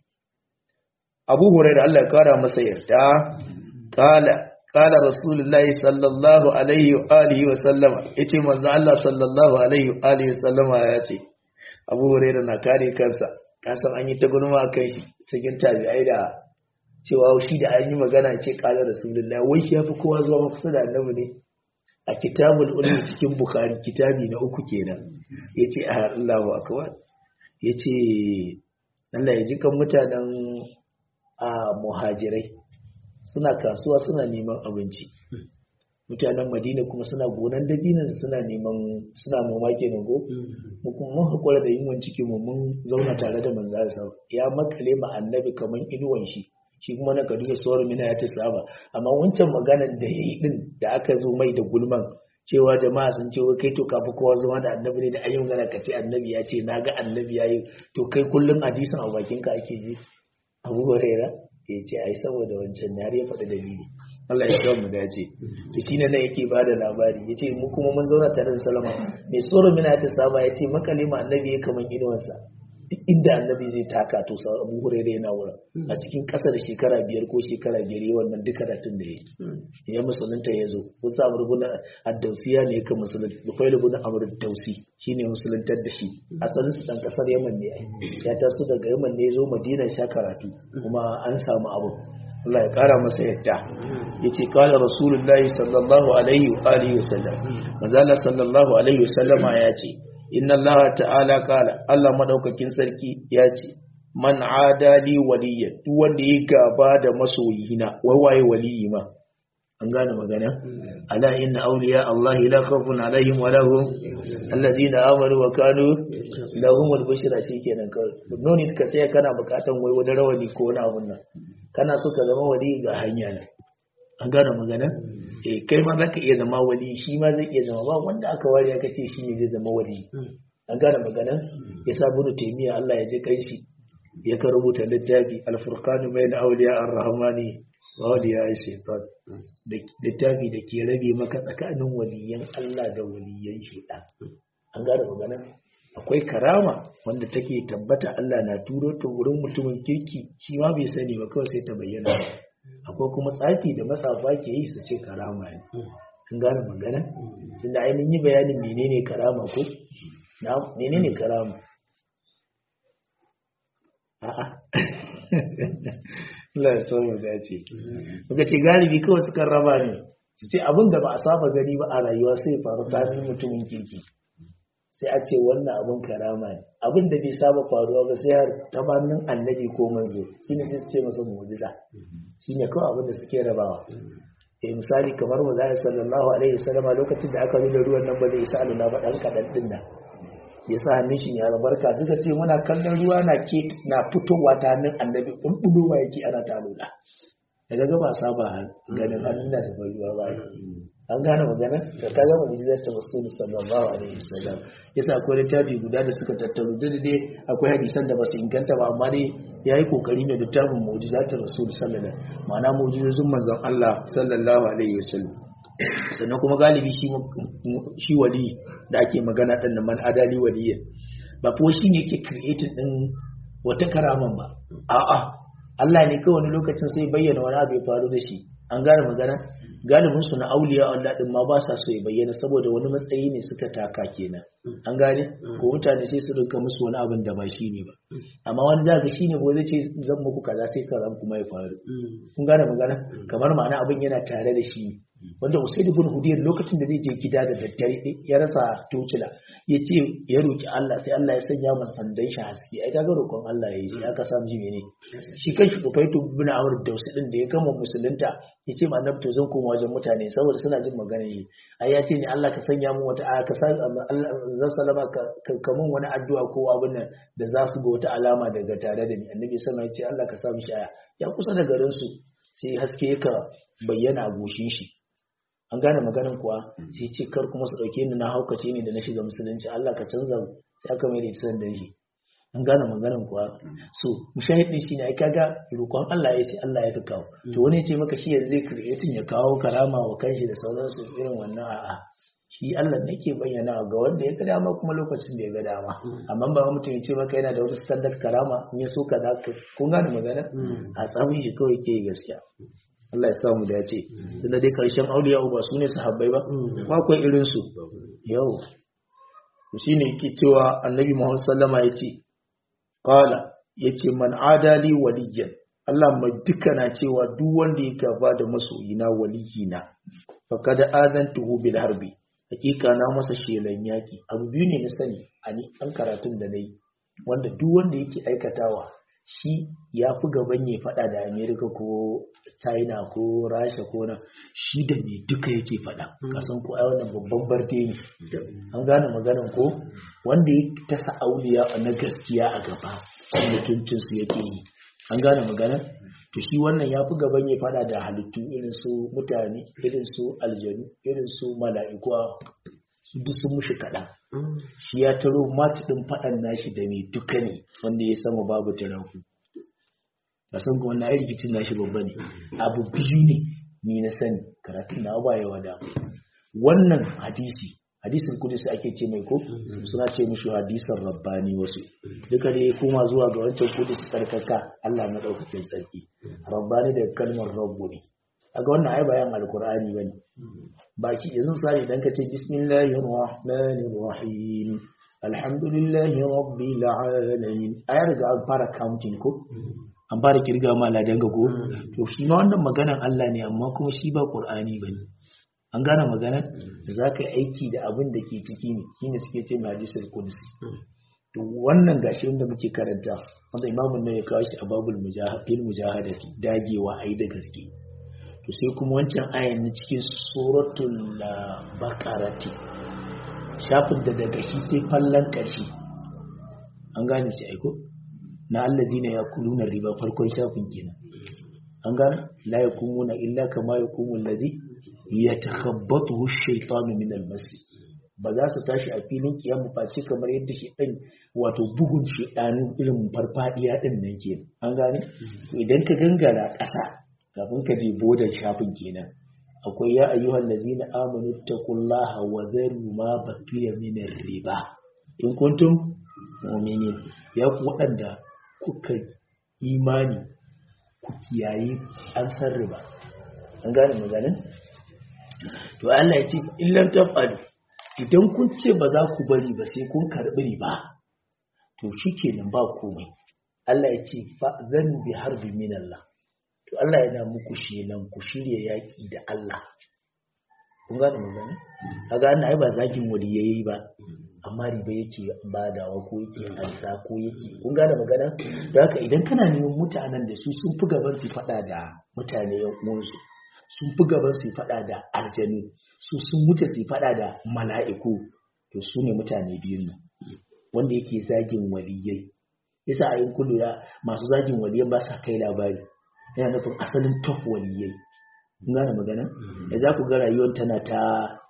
أبو هريرة الله قال مسيرتا قال قال رسول الله صلى الله عليه وآله وسلم إتي من الله صلى الله عليه وآله وسلم آياتي أبو هريرة نكاري كنسا kasan an yi ta gulma a kan shi cikin tabi'ai da cewa shi da an yi magana ce kala rasulullahi wai shi ya fi kowa zuwa kusa da annabi ne a kitabul ulmi cikin bukhari kitabi na uku kenan yace a Allahu akbar yace Allah ya ji kan mutanen a muhajirai suna kasuwa suna neman abinci mutanen madina kuma suna gonan dabinan suna neman suna noma kenan go mu kuma mun hakura da yunwan ciki mu mun zauna tare da manzo sa ya makale ma annabi kaman inuwan shi shi kuma na kaduna sauran mina ya ta saba amma wancan maganar da yayi din da aka zo mai da gulman cewa jama'a sun ce kai to kafi kowa zama da annabi ne da ayyun gana ka ce annabi ya ce na ga annabi ya yi to kai kullum hadisin a bakin ka ake ji abu huraira ya ce ai saboda wancan ne har ya faɗi dalili Allah ya kawo mu dace to shine nan yake ba da labari yace mu kuma mun zauna tare da Salama mai tsoro mina ta saba yace makalima annabi ya kaman inuwansa duk inda annabi zai taka to sa Abu Hurairah yana wurin a cikin ƙasa da shekara biyar ko shekara biyar yi wannan duka datun da yake ya musulunta ya zo wasu Amr ibn ad-Dawsiya ne ka musulunta Bukhari ibn Amr ad-Dawsi shine musuluntar da shi asalin su dan kasar Yaman ne ai ya taso daga Yaman ne ya zo Madina sha karatu kuma an samu abu Allah ya kara masa yadda yace kala rasulullahi sallallahu alaihi wa alihi wasallam manzala sallallahu alaihi wasallama ya ce inna Allah ta'ala kala Allah madaukakin sarki ya ce man adali waliyya duk wanda ya gaba da masoyina wai waye waliyi ma an gane magana ala inna awliya Allah la khawfun alaihim wa lahum allazina amanu wa kanu lahum al-bushra shikenan kawai noni ka sai kana bukatan wai wani rawani ko wani abun nan kana so ka zama wali ga hanya ne an gane magana eh kai ma zaka iya zama wali shi ma zai iya zama ba wanda aka ware aka ce shi ne zai zama wali an gane magana ya sa bunu taimiya Allah ya je kai shi ya ka rubuta littafi al-furqan bayna awliya ar-rahmani wa awliya shaytan littafi da ke rabe maka tsakanin waliyan Allah da waliyan shaytan an gane magana akwai karama wanda take tabbata Allah na turo ta wurin mutumin kirki shi ma bai sani ba kawai sai ta bayyana akwai kuma tsafi da matsafa ke yi su ce karama ne an gane magana tunda ai mun yi bayanin menene karama ko na menene karama a'a Allah ya so mu dace muka ce galibi kawai suka raba ne su ce abin da ba a saba gani ba a rayuwa sai faru kafin mutumin kirki sai a ce wannan abin karama ne abin da bai saba faruwa ba sai har tabannin annabi ko manzo shine sai su ce masa mu'jiza shine kawai abin da suke rabawa eh misali kamar mu zai sallallahu alaihi wasallam lokacin da aka nuna ruwan nan ba zai isa aluna ba dan kadan din nan ya sa hannun shi ya albarka suka ce muna kallon ruwa na ke na fitowa ta hannun annabi bulbulowa yake ana ta lula daga ga ba saba ganin hannun da su ruwa ba an gane magana da ka gama mujizar ta musulun sallallahu alaihi wasallam yasa akwai littafi guda da suka tattaru da dai akwai hadisan da basu inganta ba amma dai yayi kokari ne littafin mujizar ta rasul sallallahu ma'ana mujizozin manzon Allah sallallahu alaihi wasallam sannan kuma galibi shi shi wali da ake magana din nan man adali waliya ba ko shi ne ke creating din wata karaman ba a'a Allah ne kawai wani lokacin sai bayyana wani abu ya faru da shi an gane magana galibin su na auliya Allah din ma ba sa so ya bayyana saboda wani matsayi ne suka taka kenan an gane ko mutane sai su rinka musu wani abin da ba shi ne ba amma wani za ka shine ko zai ce zan muku kaza sai kaza kuma ya faru kun gane magana kamar ma'ana abin yana tare da shi wanda Usaid ibn Hudayr lokacin da zai je gida da daddare ya rasa tocila ya ce ya roki Allah sai Allah ya sanya masa sandan shi haske ai kaga roƙon Allah yayi sai aka samu shi mene shi kanshi Ufaitu ibn Amr Dawsi din da ya kama musulunta ya ce ma annabi to zan koma wajen mutane saboda suna jin magana yi ai ya ce ni Allah ka sanya mu wata aya ka sa zan salama ka kamun wani addu'a ko abin nan da za su ga wata alama daga tare da ni annabi sallallahu alaihi wasallam ya ce Allah ka sa mishi aya ya kusa da garin su sai haske ka bayyana a goshin shi an gane maganin kuwa sai ce kar kuma su dauke ni na haukace ne da na shiga musulunci Allah ka canza sai aka mai da ita da shi an gane maganin kuwa so mushahidin shi ne ai kaga roƙon Allah ya ce Allah ya kawo to wani ya ce maka shi yanzu zai creating ya kawo karama wa kanshi da sauransu irin wannan a'a shi Allah ne ke bayyana ga wanda ya ga dama kuma lokacin da ya ga dama amma ba mutum ya ce maka yana da wata standard karama in ya so ka za ka kun gane magana a tsamin shi kawai ke gaskiya Allah ya sa mu dace tunda dai karshen auliya ba su ne sahabbai ba ba akwai irin su yau shine yake cewa annabi Muhammad sallama yace qala yace man adali waliyan Allah mai duka na cewa duk wanda ya gaba da masoyina waliyina faqad adantuhu bil harbi hakika na masa shelan yaki abu biyu ne na sani a ni an karatun da nayi wanda duk wanda yake aikatawa shi ya fi gaban ya faɗa da amerika ko china ko rasha ko na shi da me duka yake faɗa kasan ko ai wannan babban barde ne an gane maganan ko wanda ya tasa auliya na gaskiya a gaba mutuncin su yake yi an gane maganan to shi wannan ya fi gaban ya faɗa da halittu irin su mutane irin su aljanu irin su mala'iku su duk sun mushi kaɗan shi ya taro mati ɗin faɗan nashi da mai duka ne wanda ya sama babu taraku a san kuma na rikicin nashi babba ne abu biyu ne ni na sani karatun na ba yawa da wannan hadisi hadisin kudus ake ce mai ko suna ce mishi hadisan rabbani wasu duka da ya koma zuwa ga wancan kudus tsarkaka Allah na ɗaukakin tsarki rabbani da kalmar rabbu ne a ga wannan ai bayan alkur'ani bane baki yanzu sai idan ka ce bismillahir rahmanir rahim alhamdulillahi rabbil alamin ai riga an fara counting ko an fara kirga ma ladan ga ko to shi ma wannan maganan Allah ne amma kuma shi ba qur'ani bane an gane maganar da za ka yi aiki da abin da ke ciki ne shi ne suke ce mai hadisul kudusi to wannan gashi wanda muke karanta wanda imamun nan ya kawo shi a babul mujahadin mujahadati dagewa ayi da gaske to sai kuma wancan ayan na cikin suratul baqarati shafin da daga shi sai fallan karshe an gane shi aiko na allazina yakuluna riba farkon shafin kenan an gane la yakumuna illa kama yakumul ladhi yatakhabbatuhu ash-shaytanu min al-mas ba za su tashi a filin kiyama face kamar yadda shi ɗan wato bugun shi ɗanin irin farfadiya ɗin nan ke an gane idan ka gangara ƙasa kafin ka je bodan shafin kenan akwai ya ayyuhal ladzina amanu taqullaha wa dharu ma baqiya min riba in kuntum mu'minin ya ku waɗanda kuka imani ku kiyaye an san riba an gane maganin to Allah ya ce illan tafalu idan kun ce ba za ku bari ba sai kun karɓi riba to shikenan ba komai Allah ya ce fa zan bi harbi min Allah to Allah yana muku shelan ku shirya yaki da Allah kun gane magana kaga Allah ai ba zagin wali yayi ba amma riba yake badawa ko yake ansa ko yake kun gane magana da haka idan kana neman mutanen da su sun fi gaban su faɗa da mutane yan uwansu sun fi gaban su faɗa da aljanu su sun wuce su faɗa da mala'iku to su ne mutane biyun nan wanda yake zagin waliyai yasa a yin kullu ya masu zagin waliyai ba sa kai labari yana nufin asalin top waliyai kun gane magana da za ku ga rayuwar tana ta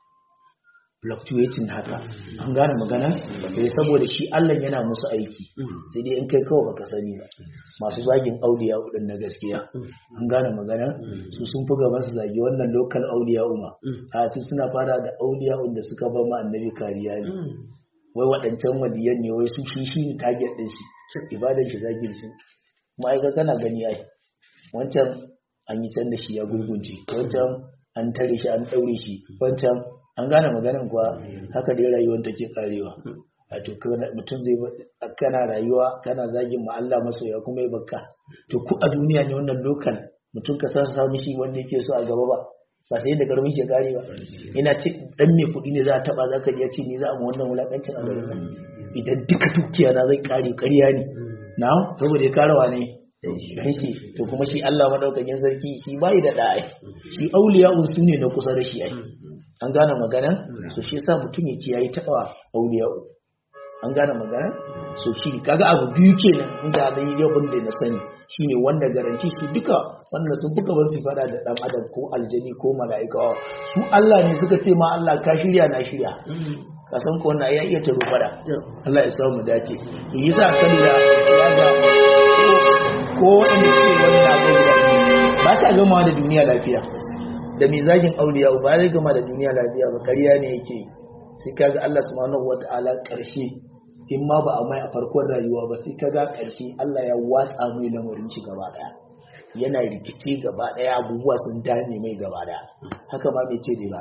fluctuating haka an gane magana eh saboda shi Allah yana musu aiki sai dai in kai kawai baka sani ba masu zagin auliya udin na gaskiya an gane magana su sun fi gaban su zagi wannan local auliya uma a su suna fara da auliya da suka ba ma annabi kariya ne wai waɗancan waliyan ne wai su shi shi ne target din shi ibadan shi zagin su ma'aika kana gani ai wancan an yi can da shi ya gurgunce wancan an tare shi an ɗaure shi wancan an gane maganin kuwa haka dai rayuwar take karewa wato mutum zai kana rayuwa kana zagin ma Allah masoya kuma ya bakka to ku a duniya ne wannan lokal mutum ka san samu shi wanda yake so a gaba ba ba sai da garmin ke kare ba ina ce dan mai kuɗi ne za a taba zaka ji ya ce ni za a mu wannan wulakancin a gare idan duka dukiya na zai kare ƙarya ne na saboda ya karawa ne yake to kuma shi Allah madaukakin sarki shi bai da da'a shi auliya su ne na kusa da shi ai an gane magana so shi yasa mutum ya kiyaye taɓa auliya'u an gane magana so shi kaga abu biyu kenan inda da yi yabin da na sani shine wanda garanti su duka wanda sun buga ban su fada da dan adam ko aljani ko mala'ika su Allah ne suka ce ma Allah ka shirya na shirya ka san ko wannan ya iya taro fada Allah ya samu dace yasa kalli da ya ga ko wanda suke wannan abu ba ta gama da duniya lafiya da mai zagin auliya ba zai gama da duniya lafiya ba ƙarya ne yake sai kaga Allah subhanahu wata'ala ƙarshe in ma ba a mai a farkon rayuwa ba sai kaga ƙarshe Allah ya watsa mai lamarin shi gaba daya yana rikice gaba daya abubuwa sun dame mai gaba daya haka ma bai ce dai ba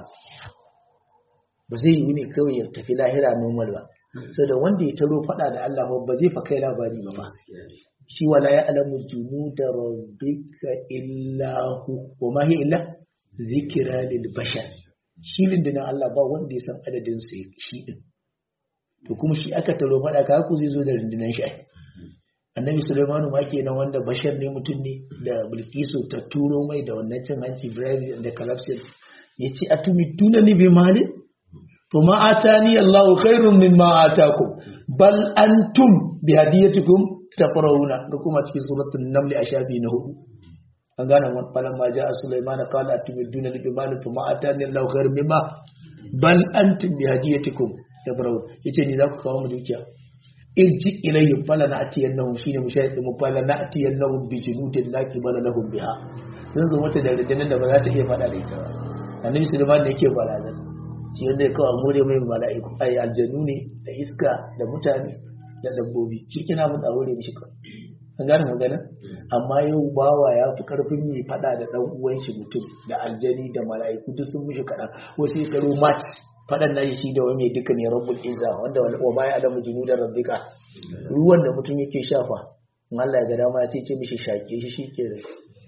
ba zai yi ne kawai ya tafi lahira normal ba da wanda ya taro faɗa da Allah ba zai fa kai labari ba ba shi wala ya alamu junuda rabbika illa hu wa ma hiya illa zikira lil bashar shi lindinan Allah ba wanda ya san adadin su shi din to kuma shi aka taro fada ka ku zai zo da rundunar shi annabi Sulaimanu ma kenan wanda bashar ne mutum ne da Bilkisu ta turo mai da wannan cin hanci bribe da corruption yace atumiduna ni bi mali to ma atani Allahu khairun mimma atakum bal antum bi hadiyatikum tafrawuna da kuma cikin suratul naml a shafi na hudu an gane wannan falan ma ja'a Sulaiman qala atumiduna ni bi mali to ma atani Allahu khairun mimma bal antum bi hadiyatikum tafrawuna yace ni za ku kawo mu dukiya irji ilayhim fala na'tiyannahum shine mushahid mu fala na'tiyannahum bi junudin la qibala lahum biha zan zo mata da rundunar da ba za ta iya fada da ita ba annabi sulaiman ne yake barazan shi wanda ya kawo more mai mala'iku ai aljanu ne da iska da mutane da dabbobi shi kina mun a hore mishi kawai an gane magana amma yau bawa ya fi karfin mai fada da dan uwan shi mutum da aljani da mala'iku duk sun mishi kaɗan wasu ya karo match faɗan nashi shi da wani duka ne rabbul izza wanda wa ma ya adamu junu da rabbika ruwan da mutum yake shafa in Allah ya ga dama ya ce mishi shaƙe shi shike da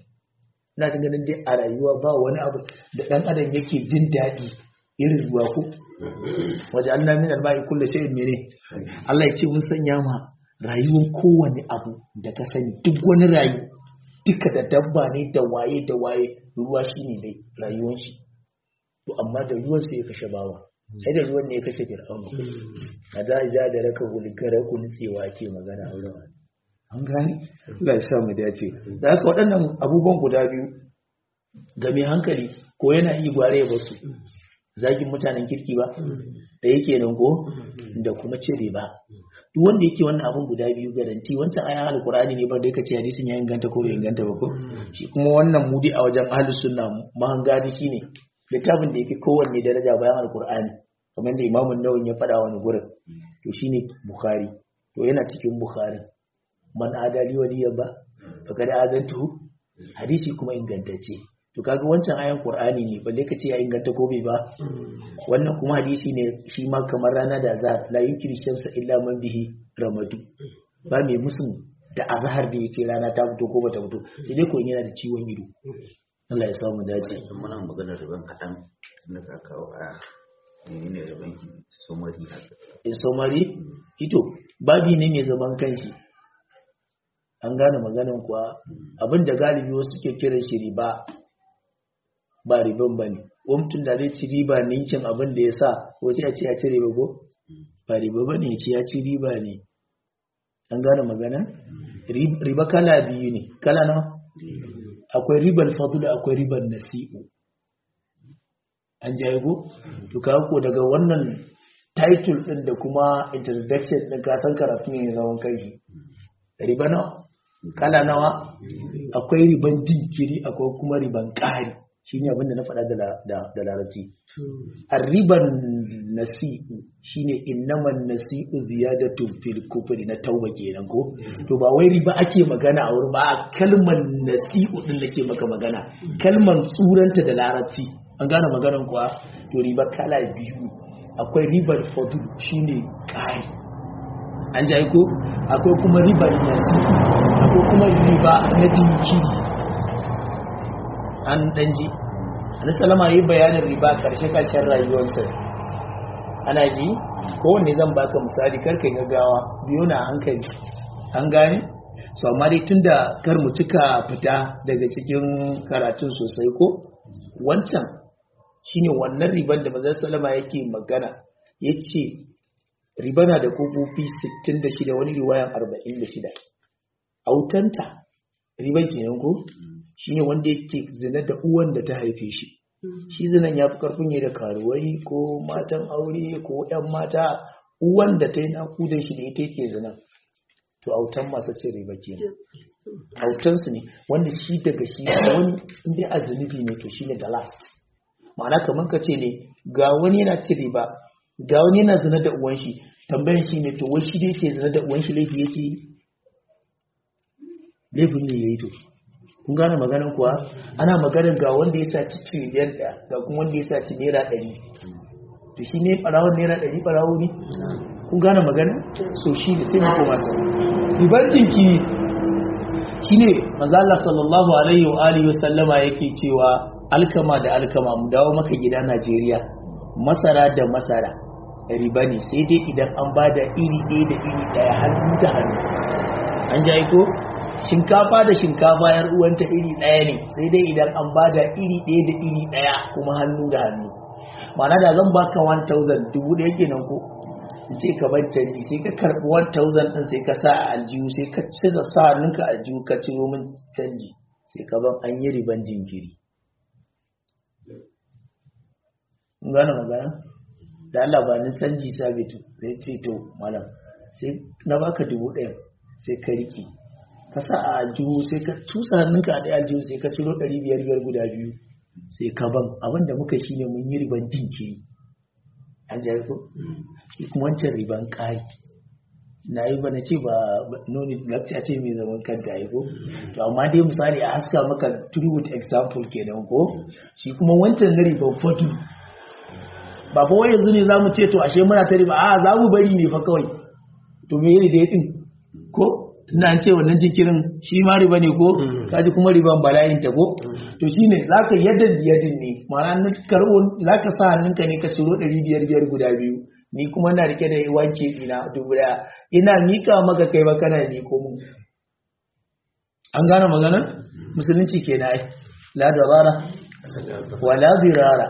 ina ta ganin dai a rayuwa ba wani abu da ɗan adam yake jin daɗi irin ruwa ko waje Allah min alba'i kullu shay'in mene Allah ya ce mun sanya ma rayuwar kowane abu da ka sani duk wani rayu duka da dabba ne da waye da waye ruwa shine dai rayuwar shi to amma da ruwan sai ya kashe bawa sai da ruwan ne ya kashe fir'auna a da ja da raka gulgara ku nutsewa ke magana a wurin an gane Allah ya sa mu dace da haka waɗannan abubuwan guda biyu ga mai hankali ko yana iya gware ya basu zagin mutanen kirki ba da yake nan ko da kuma cire ba duk wanda yake wannan abun guda biyu garanti wancan ayan alkur'ani ne ba da yake ce hadisin ya inganta ko bai inganta ba ko shi kuma wannan mudi a wajen ahlus sunna mahangadi shine littafin da yake kowanne daraja bayan alkur'ani kamar da imamun nawin ya faɗa wani gurin to shine bukhari to yana cikin bukhari man adali waliya ba fa kada azantu hadisi kuma ingantacce to kaga wancan ayan qur'ani ne balle kace ya inganta ko bai ba wannan kuma hadisi ne shi ma kamar rana da azhar la yukri shamsa illa man bihi ramadu ba mai musu da azhar da yace rana ta fito ko bata fito sai dai ko yana da ciwon ido Allah ya samu dace in muna maganar riban kaɗan na ka kawo a menene riban ki somari haka in somari ito babi ne mai zaman kanshi an gane maganin kuwa abin da galibi wasu ke kiran shi riba ba riban ba ne mutum da zai ci riba ninkin abin da ya sa wace ya ce ya ci riba ko ba riba ba ne ya ce ya ci riba ne an gane magana riba kala biyu ne kala na akwai ribar fadula akwai ribar nasi'u an jaye ko to kawo ko daga wannan title din da kuma introduction din ka san karatu ne zaman kai riba nawa kala nawa akwai riban jinkiri akwai kuma riban ƙari shine abin da na faɗa da larabci arriban nasi'u shine innaman nasi'u ziyadatu fil kufri na tauba kenan ko to ba wai riba ake magana a wurin ba kalmar nasi'u din nake maka magana kalmar tsuranta da larabci an gane maganan kuwa to riba kala biyu akwai ribar fadu shine kai an ji ko akwai kuma ribar nasi'u akwai kuma riba na jinkiri an danji Annabi salama yi bayanin riba karshe karshen rayuwarsa ana ji kowanne zan baka misali karka gaggawa biyo na hankali an gane so amma dai tunda kar mu cika fita daga cikin karatun sosai ko wancan shine wannan riban da manzon salama yake magana yace riba na da kofofi 66 wani riwayan 46 autanta riban kenan ko shine wanda yake zina da uwan da ta haife shi shi zinan ya fi karfin yi da karuwai ko matan aure ko yan mata uwan da ta yi nakudan shi da ita yake zina to autan masu cin riba ke autansu ne wanda shi daga shi wani inda a zunubi ne to shi ne da last ma'ana kamar ka ce ne ga wani yana cin riba ga wani yana zina da uwan shi tambayan shi ne to wai shi dai ke zina da uwan shi laifi yake yi laifin ne ya yi to kun gane maganin kuwa ana maganin ga wanda ya saci triliyan ɗaya ga kuma wanda ya saci naira ɗari to shi ne ɓarawon naira ɗari ɓarawo ne kun gane maganin so shi ne sai mako masu ribar jinki shi ne mazala sallallahu alaihi wa alihi wa sallama yake cewa alkama da alkama mu dawo maka gida Najeriya masara da masara riba ne sai dai idan an ba da iri ɗaya da iri ɗaya hannu da hannu an jayi ko shinkafa da shinkafa yar uwanta iri ɗaya ne sai dai idan an ba da iri ɗaya da iri ɗaya kuma hannu da hannu ma'ana da zan baka 1000 dubu ɗaya kenan ko in ce ka bar canji sai ka karɓi 1000 ɗin sai ka sa a aljihu sai ka cire sa hannunka a aljihu ka ciro min canji sai ka ban an yi riban jinkiri in gane magana da Allah ba ni canji sabitu zai ce to malam sai na baka dubu ɗaya sai ka riƙe ka sa a aljihu sai ka tusa hannunka a ɗaya aljihu sai ka ciro ɗari biyar biyar guda biyu sai ka ban abin da muka shine mun yi riban jinkiri an jari ko shi kuma wancan riban ƙari na yi bana ce ba nuni lakci a ce mai zaman kanta ya ko to amma dai misali a haska maka true with example kenan ko shi kuma wancan na riban fatu ba fa wai yanzu ne za mu ce to ashe muna ta riba a za mu bari ne fa kawai to me ne da din ko tunda an ce wannan jikirin shi ma riba ne ko kaji kuma riban bala'in ta ko to shine zaka yadda yadin ne ma'ana na karbo zaka sa hannunka ne ka ciro 500 biyar guda biyu ni kuma na rike da wanke ina dubu daya ina mika maka kai ba kana ni ko mun an gane magana musulunci kenan ai la darara wala dirara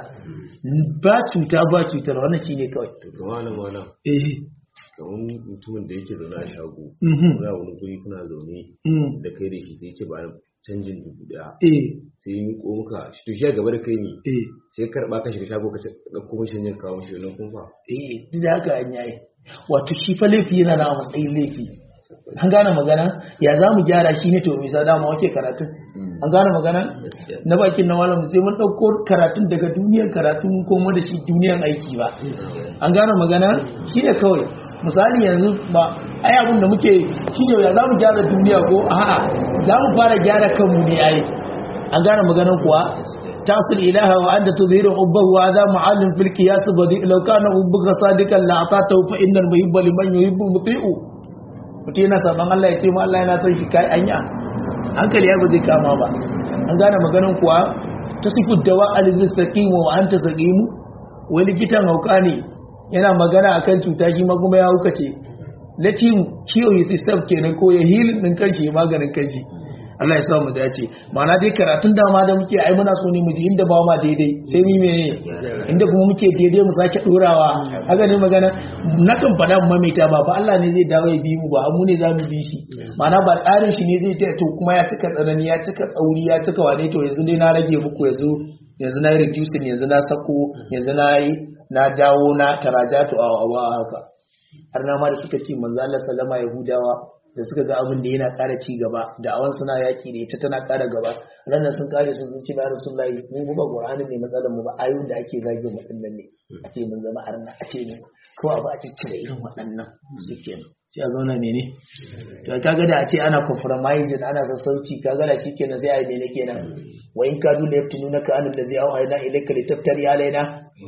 ba cuta ba cutar wannan shine kawai to malam malam eh kamar mutumin da yake zaune a shago Mhm. kuna wani guri kuna zaune mm, da kai da shi sai ce ba canjin dubu daya eh sai yi miko muka shi to shi a gaba da kai ne eh sai ka ka shiga shago ka ce ɗauko mashi canjin kawo mashi wannan kumfa eh duk da haka an yayi wato shi fa laifi yana na matsayin laifi an gane magana ya za mu gyara shi ne to mai sa dama wake karatun an gane magana na bakin na malam sai mun ɗauko karatun daga duniyar karatu mun komo da shi duniyar aiki ba an gane magana shi ne kawai misali yanzu ba ai abin da muke shi ne ya za mu gyara duniya ko a'a za mu fara gyara kanmu ne ai an gane maganan kuwa تصل إلها وأنت تظهر حبه وهذا معلم في القياس بديء لو كان حبك صادقا لأعطاته فإن المحب لمن يحب مطيع mutum yana saban Allah ya ce ma Allah yana son shi kai anya hankali ya ba zai kama ba an gane maganin kuwa ta sifu dawa alizin saqimu wa anta saqimu wai likitan hauka ne yana magana akan cuta shi ma kuma ya hauka ce let him cure his system kenan ko ya healing din kanshi ya maganin kanshi Allah ya sa mu dace ma'ana dai karatun dama da muke ai muna so ne mu ji inda ba ma daidai sai mu mene inda kuma muke daidai mu sake dorawa haka ne magana na kan faɗa mu maimaita ba fa Allah ne zai dawo ya bi mu ba mu ne za mu bi shi ma'ana ba tsarin shi ne zai ce to kuma ya cika tsanani ya cika tsauri ya cika wane to yanzu dai na rage muku yanzu yanzu na yi reducing yanzu na sako yanzu na yi na dawo na tarajatu a wa haka har na ma da suka ce manzo Allah sallama yahudawa da suka ga abin da yana ƙara ci gaba da awan suna yaƙi da ita tana ƙara gaba ranar sun kare sun sun ci na rasulullahi mu ba qur'ani ne matsalar mu ba ayoyin da ake zage mu dinnan ne a ce mun zama arna a ce ne ko a ba a ciccire irin waɗannan shikenan sai a zauna mene to kaga da a ce ana compromising ana sassauci kaga da shikenan sai a yi mene kenan wa in kadu la yaftinunaka an allazi awhayna ilayka litaftari alaina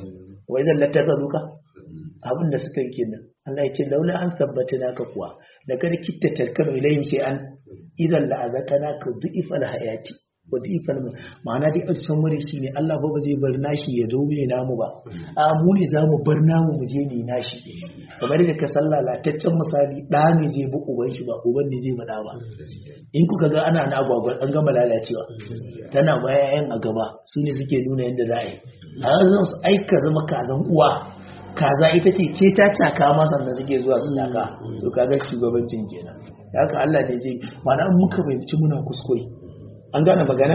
wa idan latakazuka abin da suka yi kenan Allah ya ce laula an tabbata naka kuwa da kada kitta tarkanu ilayhim sai an idan la azakana ka du'ifal hayati wa du'ifal ma'ana dai a cikin muri shine Allah ba ba zai bar nashi ya zo mai namu ba a mu ne zamu bar namu mu je ne nashi kamar da ka san lalataccen misali da ne zai bi uban shi ba uban ne zai bada ba in kuka ga ana na agwagwa an gama lalacewa tana baya yan a gaba su ne suke nuna yadda za a yi a yanzu su aika zama kazan uwa kaza ita ce ce ta caka ma sannan suke zuwa su caka to kaga shugabancin kenan da haka Allah ne zai mana in muka fahimci muna kuskure an gane magana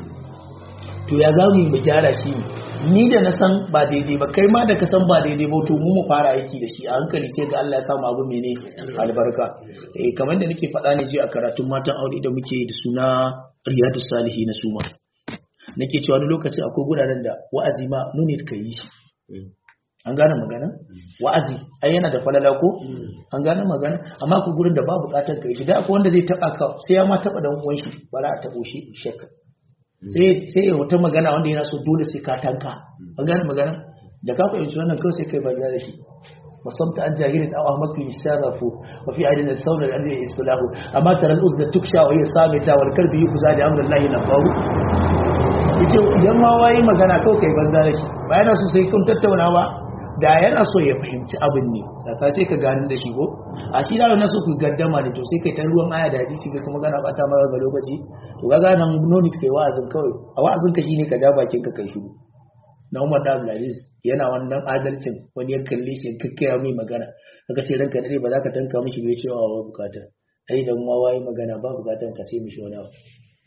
to ya za mu yi mu gyara shi ni da na san ba daidai ba kai ma da ka san ba daidai ba to mu mu fara aiki da shi a hankali sai ga Allah ya samu abu mene albarka eh kamar da nake faɗa ne ji a karatun matan aure da muke da suna riyadus salihin na suma nake cewa wani lokaci akwai guraren da wa'azi ma nuni ka yi shi an gane magana wa'azi ai yana da falala ko an gane magana amma ku gurin da ba bukatar ka yi da akwai wanda zai taba ka sai ya ma taba dan uwan shi ba za a tabo shi shekka sai sai ya wata magana wanda yana so dole sai ka tanka an gane magana da ka fahimci wannan kawai sai kai banza da shi وصمت عن جاهل أو أهمك يستغرف وفي عين الثور الذي إصلاح أما ترى الأذن تكشى وهي صامتة والكلب يخزى لأمر الله نفاه yace idan ma wayi magana kawai kai banza da shi ba yana so sai kun tattauna ba da yana so ya fahimci abin ne saka sai ka gani da shi ko a shi da na so ku gaddama ne to sai kai ta ruwan aya da hadisi kai kuma gana bata mara ga lokaci to ga nan noni kai wa'azin kawai a wa'azin ka shine ka ja bakin ka kai shiru na Umar da Abdulaziz yana wannan adalcin wani ya kalle shi kakkaya mai magana kaga ce ranka dare ba za ka tanka mishi bai cewa wa bukata ai dan ma wayi magana ba bukatan ka sai mishi wani abu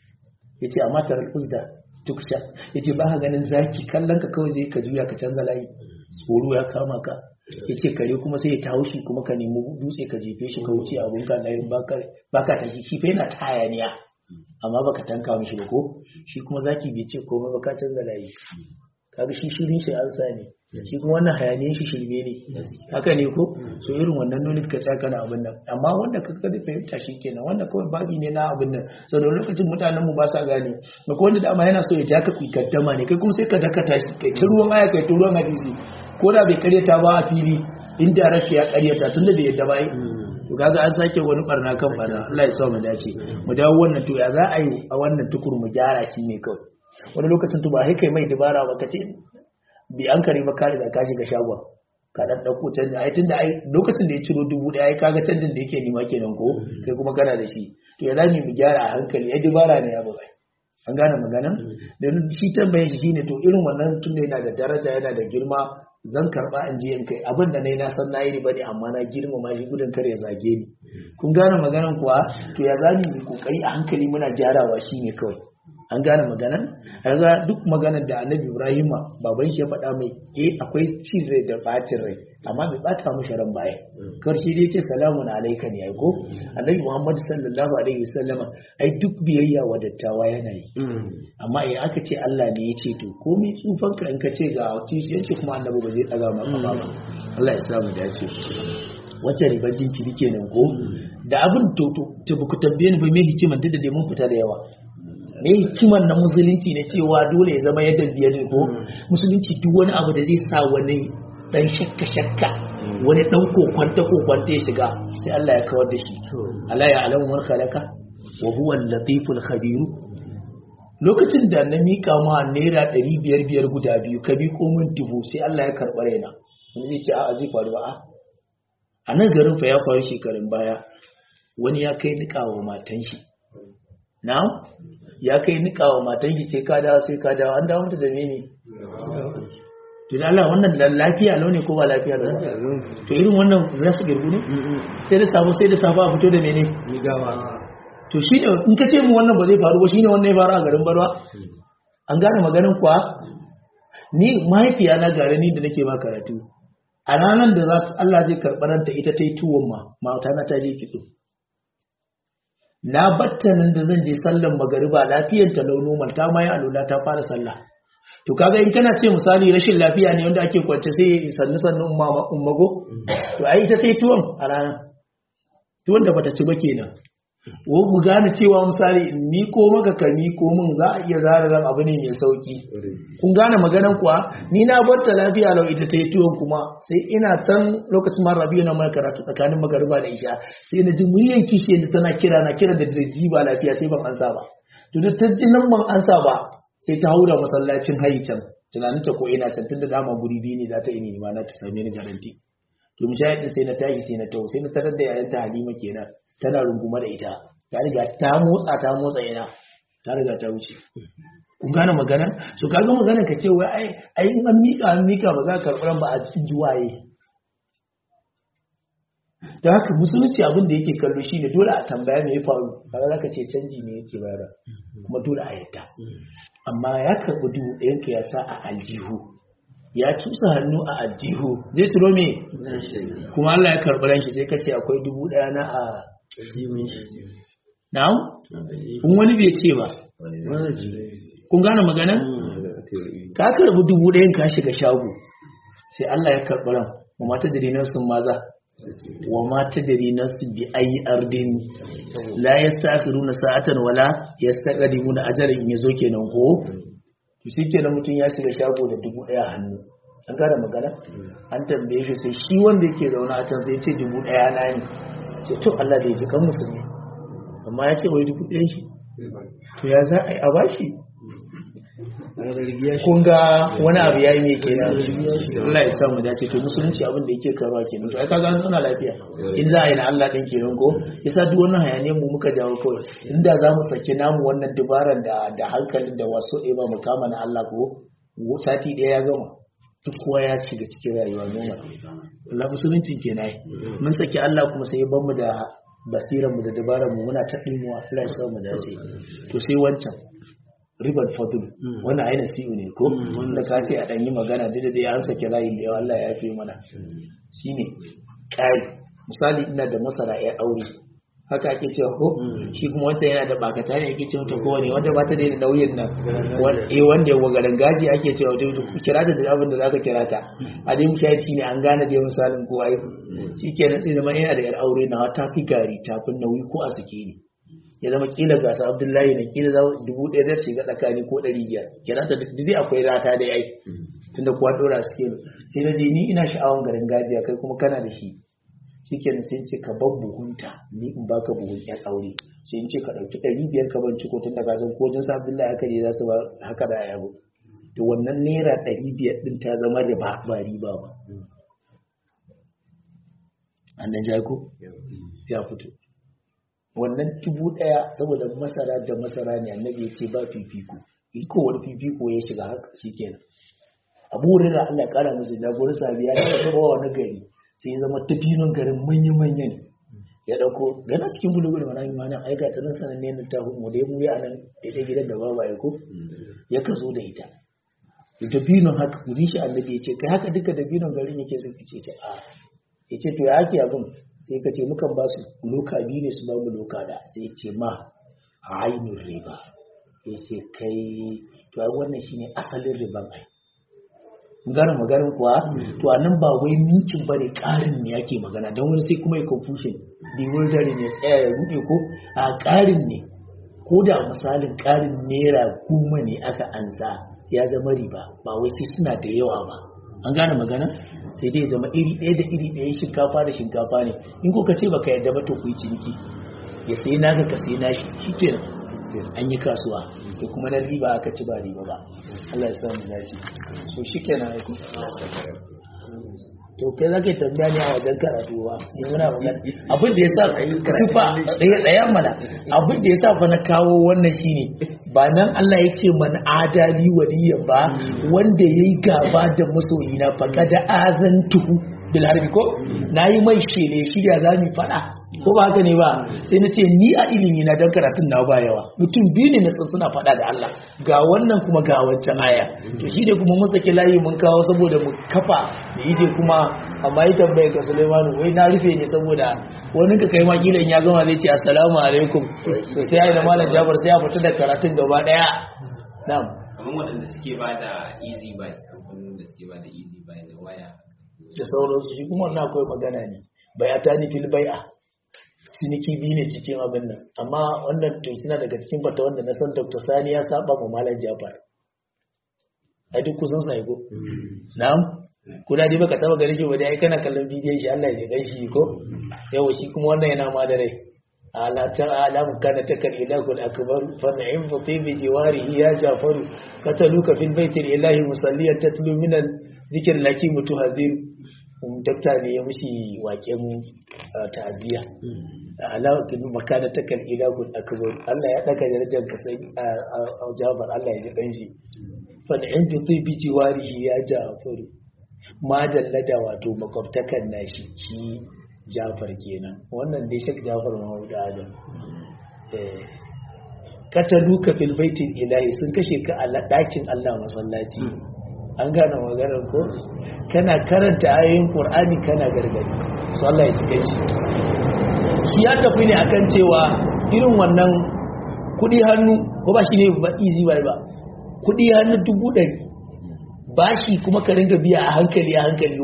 yace amma tar uzda tuksha yace ba ka ganin zaki kallon ka kawai zai ka juya ka canza layi tsoro ya kama ka yace kare kuma sai ya tawo shi kuma ka nemi dutse ka jefe shi ka wuce abun ka layin baka baka ta shi fa yana tayaniya amma baka tanka mishi ba ko shi kuma zaki bai ce komai ba ka canza layi kaga shi shirin shi an ne shi kuma wannan hayaniyan shi shirme ne haka ne ko so irin wannan nuni ka tsaya kana abin nan amma wanda ka kada fahimta shi kenan wanda kawai babi ne na abin nan so da lokacin mutanen mu ba sa gane da ko wanda dama yana so ya ja ka ku gaddama ne kai kuma sai ka dakata shi kai ta ruwan aya kai ta ruwan hadisi ko da bai karyata ba a fili inda rafi ya karyata tunda bai yadda ba yi to kaga an sake wani barna kan barna Allah ya sa mu dace mu dawo wannan to ya za a yi a wannan tukur mu gyara shi ne kawai wani lokacin to ba sai kai mai dabara ba kace bi an kare ba ka riga ka shiga shagon ka dan dauko canji ai tunda ai lokacin da ya ciro dubu daya ai kaga canjin da yake nima kenan ko kai kuma kana da shi to ya zami mu gyara a hankali ai dabara ne ya bai an gane maganan da shi tambaye shi shine to irin wannan tunda yana da daraja yana da girma zan karba in je in kai abin da nayi na san nayi riba ne amma na girmama shi gudun kare ya zage ni kun gane maganan kuwa to ya zami mu kokari a hankali muna gyarawa shine kawai an gane maganan kaga duk maganar da annabi ibrahim baban shi ya faɗa mai eh akwai cin rai da bacin rai amma bai bata mu sharan baya karshe dai ce salamun alaika ne ai ko annabi muhammad sallallahu alaihi wasallama ai duk biyayya wa dattawa yana yi amma eh aka ce Allah ne ya ce to komai tsufan ka in ka ce ga kishiyanci kuma annabi ba zai daga maka ba Allah ya samu dace wacce ribar jinkiri kenan ko da abin to to ku tambaye ni ba me hikiman da da mun fita da yawa me hikimar na musulunci ne cewa dole ya zama yadda biyar ne ko musulunci duk wani abu da zai sa wani dan shakka shakka wani dan kokwanta kokwanta ya shiga sai Allah ya kawar da shi Allah ya alamu man khalaqa wa huwa al-latiful khabir lokacin da na mika ma naira ɗari biyar biyar guda biyu ka bi komin dubu sai Allah ya karɓa raina wani zai ce a'a zai faru ba a a nan garin fa ya faru shekarun baya wani ya kai niƙa wa matan shi na ya kai nika wa matan shi sai ka dawo sai ka dawo an dawo mata da mene to da Allah wannan lafiya lau ne ko ba lafiya lau to irin wannan za su girgu ne sai da sabo sai da sabo a fito da mene to shi ne in ka ce mu wannan ba zai faru ba shi ne wannan ya faru a garin barwa an gane maganin kuwa ni mahaifiya na gare ni da nake ba karatu a ranar da za Allah zai karɓaranta ita ta yi tuwon ma mata na ta je kitso na batta nan da zan je sallan magariba lafiyar ta launo ta ma ya alula ta fara sallah to kaga in kana ce misali rashin lafiya ne wanda ake kwance sai ya sannu sannu ummago to ai ita sai tuwon a rana tuwon da bata ci ba kenan wo mu gane cewa misali in miko maka ka miko min za a iya zara ran abu ne mai sauki kun gane maganan kuwa ni na barta lafiya lau ita ta yi tuwon kuma sai ina can lokacin ma rabiu na mai karatu tsakanin magariba da isha sai na ji muryan kishi da tana kira na kira da dirji ba lafiya sai ban ansa ba to da ta ji nan ban ansa ba sai ta haura masallacin hayi can tunanin ta ko ina can tunda dama guri biyu ne za ta yi ni ma na ta same ni garanti to mujahidin sai na tashi sai na tawo sai na tarar da yayan ta Halima kenan tana runguma da ita ta riga ta motsa ta motsa ina ta riga ta wuce kun gane magana so kaga magana ka ce wai ai ai in an mika an mika ba za ka karɓi ba a cikin juwaye da haka musulunci abin da yake kallo shine dole a tambaya me ya faru kaga zaka ce canji ne yake bayar kuma dole a yadda amma ya karɓi dubu ɗayan ka ya sa a aljihu ya cusa hannu a aljihu zai turo me kuma Allah ya karɓi ranshi sai ka ce akwai dubu ɗaya na a na'am kun wani bai ce ba kun gane magana ka karɓi dubu ɗayan ka shiga shago sai Allah ya karɓi ran wa mata da dinar sun maza wa mata da dinar su bi ayi ardin la yastakhiruna sa'atan wala yastaqdimuna ajalan in yazo kenan ko to shi kenan mutum ya shiga shago da dubu ɗaya hannu an gane magana an tambaye shi sai shi wanda yake zaune a can sai ya ce dubu ɗaya na ne ce to Allah da ya ji kan musulmi amma ya ce wai dubu ɗaya shi to ya za a yi a bashi kun ga wani abu yayi me kenan Allah ya sa mu dace to musulunci abin da yake karuwa kenan to ai kaga an zauna lafiya in za a yi na Allah din kenan ko yasa duk wannan hayaniyar mu muka dawo kawai inda za mu saki namu wannan dubaran da da hankalin da wasu ɗaya ba mu kama na Allah ko sati ɗaya ya gama duk kowa ya shiga cikin rayuwa noma Allah musulunci kenan mun saki Allah kuma sai ya mu da basiran mu da dabaran mu muna ta dimuwa Allah ya sa mu dace to sai wancan ribar fadl wannan aina siyu ne ko wanda ka ce a dan yi magana da da an sake layi da yawa Allah ya fi mana shine kai misali ina da masara ya aure haka ake cewa ko shi kuma wancan yana da bakata ne ake cewa ta kowane wanda ba ta da nauyin nan eh wanda ya wagaran gaji ake cewa dai ku kira ta da abin da zaka kira ta a dai mukaci ne an gane dai misalin ko ai shikenan sai zama yana da yar aure na ta fi gari ta fi nauyi ko a sake ne ya zama kila gasa abdullahi na kila za dubu ɗaya zai shiga tsakani ko ɗari biyar kira ta duk akwai rata da ai tunda kuwa ɗora suke sai na je ni ina sha'awan garin gajiya kai kuma kana da shi shikenan sai ce ka bar buhunta ni in baka buhun yan aure sai in ce ka ɗauki ɗari biyar ka ban ciko tun da ka san ko jin sa abdullahi haka ne za su ba haka da yabo to wannan naira ɗari biyar ɗin ta zama riba ba riba ba an nan ko ya fito wannan dubu ɗaya saboda masara da masara ne annabi ya ce ba fifiko iko wani fifiko ya shiga haka shikenan abu wurin da Allah ya kara musu jagorar sabiya ya taba wani gari sai ya zama tafinon garin manya-manya ne ya dauko gana cikin bulugu da manami mana aika ta nan sananne na ta mu da mu ya nan daidai gidan da baba ya ko ya ka zo da ita dabinon haka kuri shi annabi ya ce kai haka duka dabinon garin yake sun ce ce a ya ce to ya ake abin sai ka ce mukan ba su loka biyu ne su ba mu loka da sai ya ce ma a ainihin riba ya ce kai to ai wannan shine asalin riban ai gane maganin kuwa to anan ba wai mikin ba ne ƙarin ne yake magana don wani sai kuma ya confusion bewildering ya tsaya ya rude ko a ƙarin ne ko da misalin ƙarin naira goma ne aka ansa ya zama riba ba wai sai suna da yawa ba an gane magana sai dai zama iri ɗaya da iri ɗaya shinkafa da shinkafa ne in ko ka ce baka yarda ba to ku yi ciniki ya sai naka ka sai nashi shikenan an yi kasuwa da kuma na riba aka ci ba riba ba Allah ya samu dace so shikenan aiko to kai zaka tambaya ne a wajen karatu ba ni muna magana abin da yasa tufa ɗaya ɗaya mana abin da yasa fa na kawo wannan shine ba nan Allah ya ce man adali waliyan ba wanda yayi gaba da masoyina fa kada azantuhu bil harbi ko nayi mai shele shirya zamu fada ko ba haka ne ba sai na ce ni a ilimi na dan karatun na ba yawa mutum biyu ne na san suna faɗa da Allah ga wannan kuma ga wancan aya to shi ne kuma mun saki layi mun kawo saboda mu kafa da ije kuma amma yi tambaye ga Sulaimanu wai na rufe ne saboda wani ka kai ma kila in ya gama zai ce assalamu alaikum to sai ai da malam Jabir sai ya fita da karatun gaba daya na'am kamar waɗanda suke ba da easy buy kamfanin da suke ba da easy buy da waya da sauransu shi kuma wannan akwai magana ne bayata ni fil bai'a ciniki biyu ne cikin abin nan amma wannan to suna daga cikin fata wanda na san dr sani ya saba ma malam jafar a duk kusan sa ko na'am kuna dai baka taba gare shi ba dai kana kallon bidiyon shi Allah ya ji ganshi ko yawa shi kuma wannan yana ma da rai ala ta alamu kana takal ilahu akbar fa na'im fa fi bi jiwarihi ya jafaru kataluka fil baiti ilahi musalliyan tatlu min al dhikr laki mutuhazir dakta ne ya mushi waken ta'aziyya alawakin makana ta kan ilahun akbar Allah ya daga darajar ka sai a jabar Allah ya ji dan shi fa in bi tibi jiwarihi ya jafaru ma dallada wato makwabtakan nashi shi Jafar kenan wannan dai shak Jafar Mahmud Adam eh kataluka fil baitil ilahi sun kashe ka a dakin Allah masallaci an gane maganar ko kana karanta ayoyin Qur'ani kana gargadi su Allah ya cike shi shi ya tafi ne akan cewa irin wannan kudi hannu ko ba shi ne ba easy buy ba kudi hannu dubu ɗari bashi kuma ka ringa biya a hankali a hankali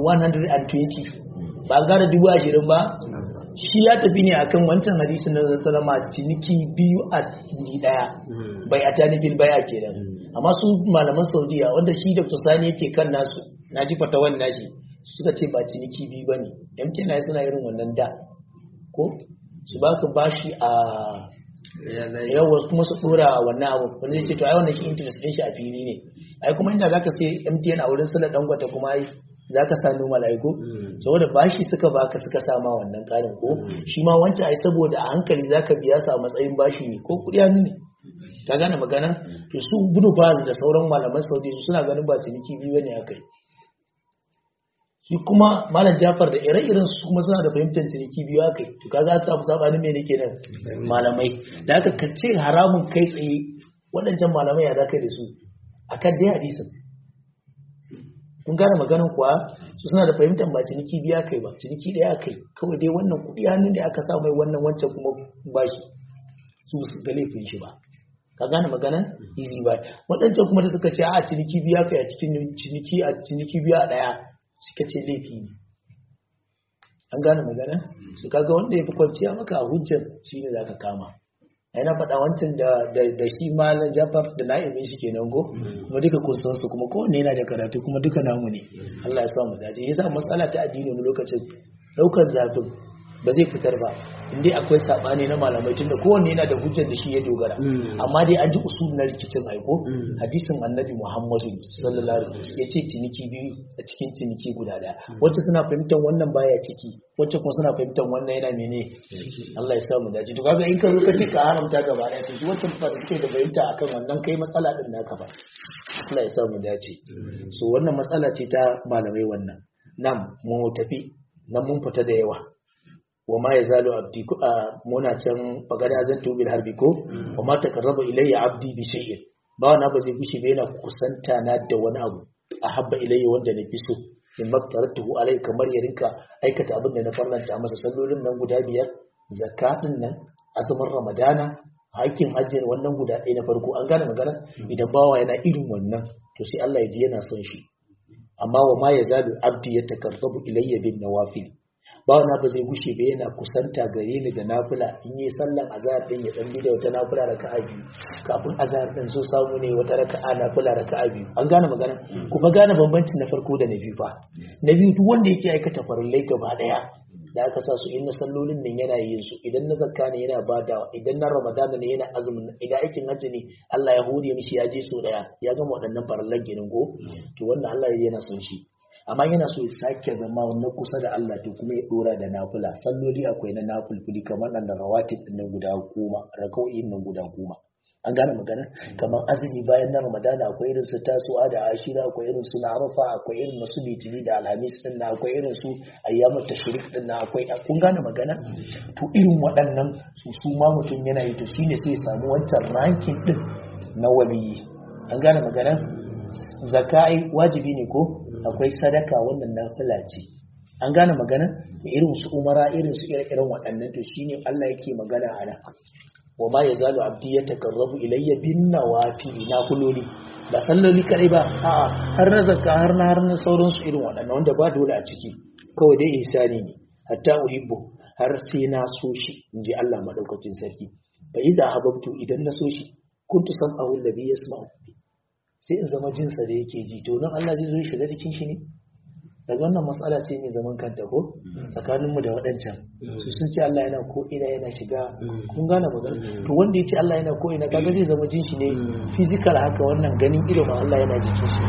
120 ba gara dubu ashirin ba shi ya tafi ne akan wancan hadisin na sallama ciniki biyu a wuri daya bai a tani bil baya kenan amma su malaman saudiya wanda shi dr sani yake kan nasu na ji fatawan nashi suka ce ba ciniki biyu bane mtn suna irin wannan da ko su baka bashi a yawa kuma su dora wannan abu wanda zai ce to ai wannan shi interest din shi a fili ne ai kuma inda zaka sai MTN a wurin sala dangwata kuma ai zaka sa noma mala'iku saboda bashi suka baka suka sa ma wannan karin ko shi ma wancan ai saboda a hankali zaka biya su a matsayin bashi ne ko kudi hannu ne ka gane magana to su Ibn Baz da sauran malaman Saudi suna ganin ba ciniki biyu bane akai shi kuma malam Jafar da ire-iren su kuma suna da fahimtar ciniki biyu akai to kaga su samu sabanin me nake nan malamai da aka kace haramun kai tsaye waɗancan malamai ya za kai da su akan dai hadisin kun gane maganin kuwa su suna da fahimtar ba ciniki biya kai ba ciniki ɗaya kai kawai dai wannan kuɗi hannun da aka sa mai wannan wancan kuma bashi su su ga laifin shi ba ka gane magana easy buy waɗancan kuma da suka ce a ciniki biya kai a cikin ciniki a ciniki biya ɗaya suka ce laifi ne an gane magana su kaga wanda ya fi kwanciya maka a hujjar shi ne za ka kama yana faɗa wancan da shi malam jafar da na'imin shi kenan go kuma duka kun san su kuma kowanne yana da karatu kuma duka namu ne Allah ya sa mu dace yasa matsala ta addini wani lokacin daukar zafin ba zai fitar ba indai akwai sabani na malamai tunda kowanne yana da hujjar da shi ya dogara amma dai an ji usul na rikicin aiko hadisin annabi muhammadu sallallahu alaihi wasallam yace ciniki biyu a cikin ciniki guda daya wacce suna fahimtar wannan baya ciki wacce kuma suna fahimtar wannan yana mene Allah ya sa mu dace to kaga in ka zo ka ce ka haramta gaba daya to wacce ba suke da fahimta akan wannan kai matsala din naka ba Allah ya sa mu dace so wannan matsala ce ta malamai wannan nan mu tafi nan mun fita da yawa wa ma yazalu abdi a muna can bagada zan tubil harbi ko wa ma taqarraba ilayya abdi bi shay'in ba wani ba zai gushi ba yana kusanta na da wani abu a habba ilayya wanda na fi so in maktaratuhu alai kamar ya rinka aikata abin da na farlanta masa sallolin nan guda biyar zakatin nan azumin ramadana hakin hajjin wannan guda ɗaya na farko an gane magana idan bawa yana irin wannan to sai Allah ya ji yana son shi amma wa ma yazalu abdi yatakarrabu ilayya bin nawafil ba wani ba zai gushe ba yana kusanta gare ni da nafila in yi sallan azhar din ya dan da wata nafila raka'a biyu kafin azhar din so samu ne wata raka'a nafila raka'a biyu an gane magana kuma gane bambancin na farko da na biyu fa na biyu duk wanda yake aikata farillai gaba daya da aka sa su in na sallolin nan yana yin su idan na zakka ne yana badawa idan na ramadana ne yana azumin idan aikin hajji ne Allah ya hore mishi ya je so daya ya gama waɗannan farallan ginin go to wannan Allah yana son shi amma yana so ya sake zama na kusa da Allah to kuma ya dora da nafila salloli akwai na nafulfuli kamar nan da rawatib din nan guda goma raka'o'in nan guda goma an gane magana kamar azumi bayan na ramadana akwai irin su tasu'a da ashira akwai irin su na arafa akwai irin su litini da alhamis din na akwai irin su ayyamut tashrik din na akwai kun gane magana to irin waɗannan su su ma mutum yana yi to shine sai ya samu wancan ranking din na waliyi an gane magana zakai wajibi ne ko akwai sadaka wannan nafila ce an gane magana irin su umara irin su ire-iren waɗannan to shine Allah yake magana a nan wa ma yazalu abdi yatakarrabu ilayya bin nawafil nafiloli ba salloli kadai ba a'a har na zakka har na har na sauran su irin waɗannan wanda ba dole a ciki kawai dai ihsani ne hatta uhibbu har sai na so shi inji Allah madaukakin sarki fa idza hababtu idan na so shi kuntu sam'ahu alladhi yasma'u sai in zama jinsa da yake ji to nan Allah zai zo ya shiga cikin shi ne daga wannan matsala ce mai zaman kanta ko tsakaninmu da waɗancan su sun ce Allah yana ko ina yana shiga kun gane magana to wanda ya ce Allah yana ko ina kaga zai zama jin shi ne physical haka wannan ganin ilimin Allah yana jikin shi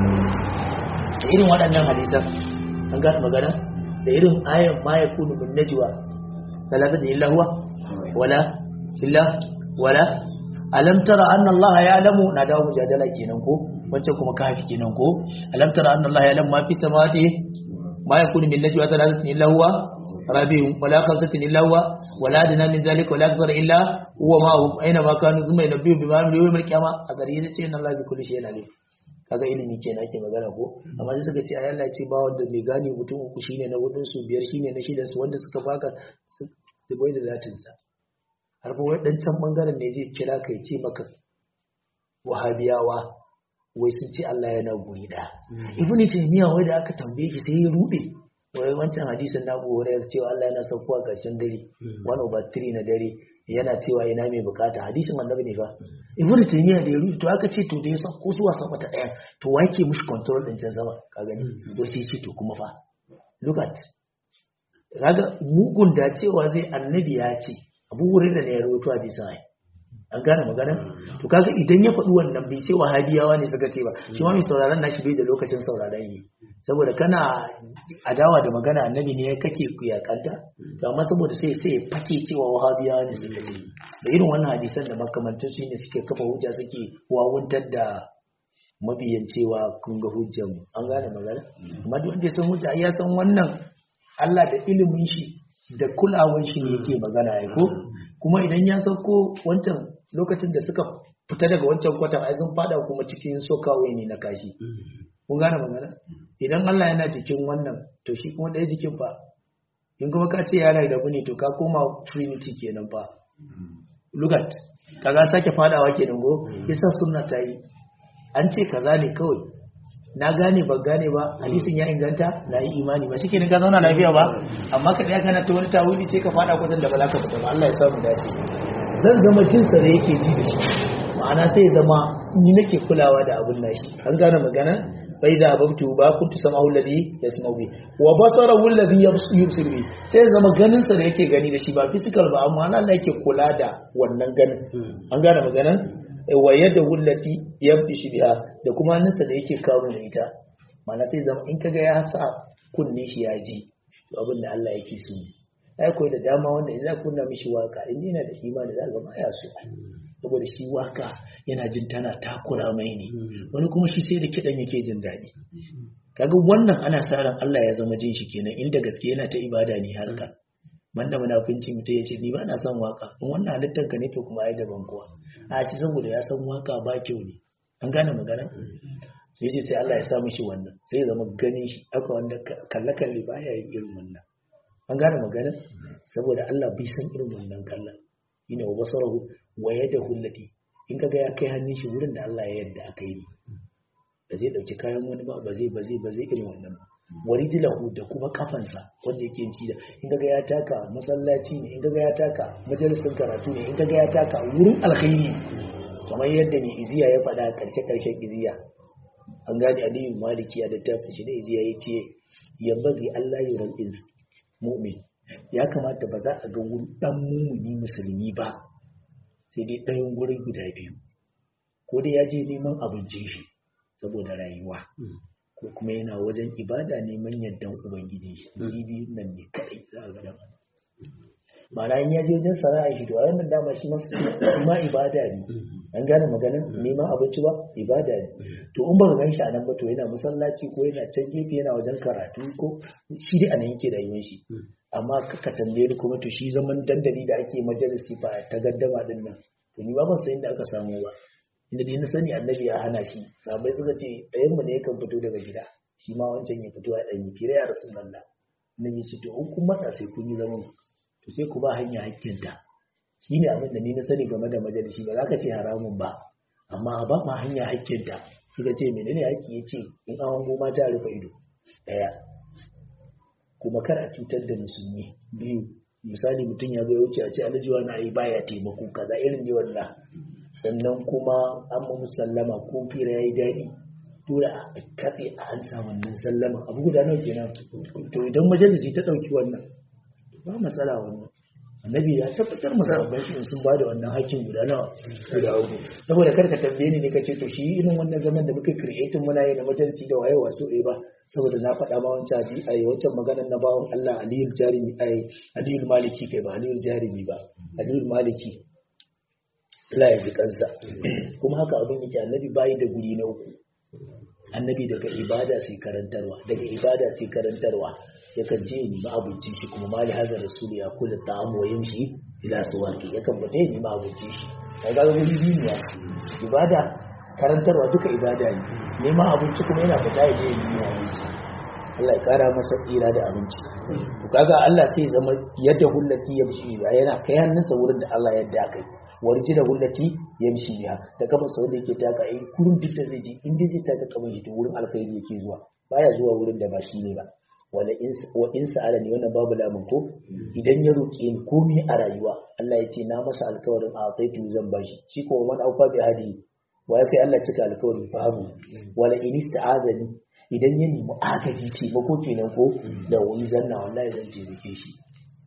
da irin waɗannan hadisan an gane magana da irin ayan ma yakunu min najwa talata illa huwa wala illa wala alam tara anna Allah ya'lamu na dawo mujadala kenan ko wancan kuma kafi kenan ko alam tara anna Allah ya'lamu ma fi samawati ma yakunu min najwa thalathatin illa huwa rabi'un wala khamsatin illa huwa wala adna min zalika wala akthar illa huwa ma hum aina ma kanu thumma yunabbi'u bima amilu yawm al-qiyamah a gari yace inna Allah bi kulli shay'in alim kaga ilimi kenan ake magana ko amma sai suka ce ayi Allah ce ba wanda mai gane mutum uku shine na hudun su biyar shine na shidan su wanda suka baka su bai da zatin sa har ba waɗancan ɓangaren ne zai kira ka ce maka wahabiyawa wai sun ce Allah yana guri ɗaya ibn taymiya wai da aka tambaye shi sai ya rube wai wancan hadisin na Abu Hurairah cewa Allah yana saukowa ƙarshen dare one over three na dare yana cewa ina mai bukata hadisin annabi ne fa ibn taymiya da ya rube to aka ce to da ya sauko zuwa sama ta ɗaya to wa yake mishi control ɗin can sama ka gani wai sai ce to kuma fa look at kaga mugun da cewa zai annabi ya ce abu wurin da ne ya rawaito hadisin ai an gane magana to kaga idan ya faɗi wannan bai ce wahabiyawa ne suka ce ba shi ma mai sauraron nashi bai da lokacin sauraron yi saboda kana adawa da magana annabi ne kake kuyakanta to amma saboda sai sai ya fake cewa wahabiyawa ne suka ce da irin wannan hadisan da makamantan su ne suke kafa hujja suke wawuntar da mabiyan cewa kun ga hujjar mu an gane magana amma duk wanda ya san hujja ai ya san wannan Allah da ilimin shi da kulawar shi ne yake magana ai ko kuma idan ya sauko wancan lokacin da suka fita daga wancan kwatan ai sun fada kuma cikin sokawai ne na kashi kun gane magana idan Allah yana jikin wannan to shi kuma ɗaya jikin fa in kuma ka ce yana da ne to ka koma trinity kenan fa lugat kaga sake fadawa kenan go yasa sunna ta yi an ce kaza ne kawai na gane ba gane ba hadisin ya inganta na yi imani ba shike ne ka zauna lafiya ba amma ka daya kana ta wani tawili ce ka fada kwatan da ba za ka fita ba Allah ya samu dace zan zama jinsa da yake ji da shi ma'ana sai ya zama ni nake kulawa da abun nashi an gane magana bai da ababtu ba kuntu sama'u alladhi yasma'u bi wa basarahu alladhi yubsir bi sai ya zama ganin sa da yake gani da shi ba physical ba amma Allah yake kula da wannan ganin an gane magana wa yadda wullati yamshi biha da kuma hannunsa da yake kawo da ita mana sai zama in kaga ya sa kunne shi ya ji abin da Allah yake so ai koyi da dama wanda idan kunna mishi waka in yana da imani za ga baya so saboda shi waka yana jin tana takura mai ne wani kuma shi sai da kidan yake jin daɗi kaga wannan ana sa ran Allah ya zama jin shi kenan inda gaske yana ta ibada ne harka banda munafunci mutum ya ce ni ba na son waka in wannan halittar ka ne to kuma ai daban kuwa a shi saboda ya san waka ba kyau ne an gane magana sai ce sai Allah ya sa mishi wannan sai ya zama ganin shi aka wanda kalle kalle ba ya yi irin wannan an gane magana saboda Allah bai san irin wannan kallon ina wa basarahu wa yadahu allati in kaga ya kai hannun shi wurin da Allah ya yadda aka yi ba zai dauki kayan wani ba ba zai ba zai ba zai irin wannan ba warijilahu da kuma kafansa wanda yake yin da in kaga ya taka masallaci ne in kaga ya taka majalisin karatu ne in kaga ya taka wurin alkhairi kamar yadda mai iziya ya faɗa karshe karshen iziya an gane aliyu maliki ya littafin shi da iziya ya ce ya bari Allah ya rabin mu'min ya kamata ba za a ga wurin dan mumuni musulmi ba sai dai ɗayan gurin guda biyu ko dai ya je neman abincin shi saboda rayuwa ko kuma yana wajen ibada neman yardan ubangiji shi biyu nan ne kadai za a ga da ma'ana in ya je wajen sana'a shi to a wannan dama shi ma ibada ne an gane maganin neman abinci ba ibada ne to in ba ka gan shi a nan ba to yana masallaci ko yana can gefe yana wajen karatu ko shi dai a nan yake da yin shi amma ka tambaye ni kuma to shi zaman dandali da ake majalisi ba ta gaddama din nan to ni ba ban san inda aka samu ba inda dai na sani annabi ya hana shi sabai suka ce ɗayan mu ne yakan fito daga gida shi ma wancan ya fito a ɗan yi kira ya rasulullah annabi ce to in kun matsa sai kun yi zaman to sai ku ba hanya hakkinta shi ne abin da ni na sani game da majalisi ba za ka ce haramun ba amma ba ma hanya hakkinta suka ce menene hakki ya ce in an hango mata rufe ido ɗaya kuma kar a cutar da musulmi biyu misali mutum ya zo ya wuce a ce aljiwa na yi baya taimako kaza irin ne wannan sannan kuma an mu sallama ko fira ya yi daɗi dole a katse a an sa wannan sallama abu guda nawa kenan to idan majalisi ta ɗauki wannan ba matsala wannan annabi ya tabbatar masa babban shi sun ba da wannan hakkin guda nawa guda uku saboda kar ka tambaye ni ne kace to shi irin wannan zaman da muka creating muna yi na majalisi da waye wasu eh ba saboda na faɗa ma wancan abi ai wancan maganar na bawon Allah Aliyul Jarimi ai Aliyul Maliki kai ba Aliyul Jarimi ba Aliyul Maliki Allah ya ji kansa kuma haka abin yake annabi bayi da guri na uku annabi daga ibada sai karantarwa daga ibada sai karantarwa yakan je ni ma abincin shi kuma mali hazar rasul ya kula ta'am wa yamshi ila suwaki yakan bata ni ma abincin shi kai ga guri biyu ne ibada karantarwa duka ibada ne neman abinci kuma yana fita ya je ya nemi abinci Allah ya kara masa tsira da abinci to kaga Allah sai zama yadda hullati yamshi yana kai hannunsa wurin da Allah yadda kai warji da hullati yamshi biha da kafa sau da yake taka ai kurin duk da zai je in dai zai taka kamar shi to wurin alkhairi yake zuwa baya zuwa wurin da ba shi ne ba wala in wa in sa'ala ni wannan babu lamun ko idan ya roke ni komai a rayuwa Allah ya ce na masa alkawarin a taitu zan bashi shi ko man aufa bi hadi wa ya kai Allah cika alkawarin fahimu wala in ista'azani idan ya nemi agaji taimako kenan ko da wani zanna wallahi zan taimake shi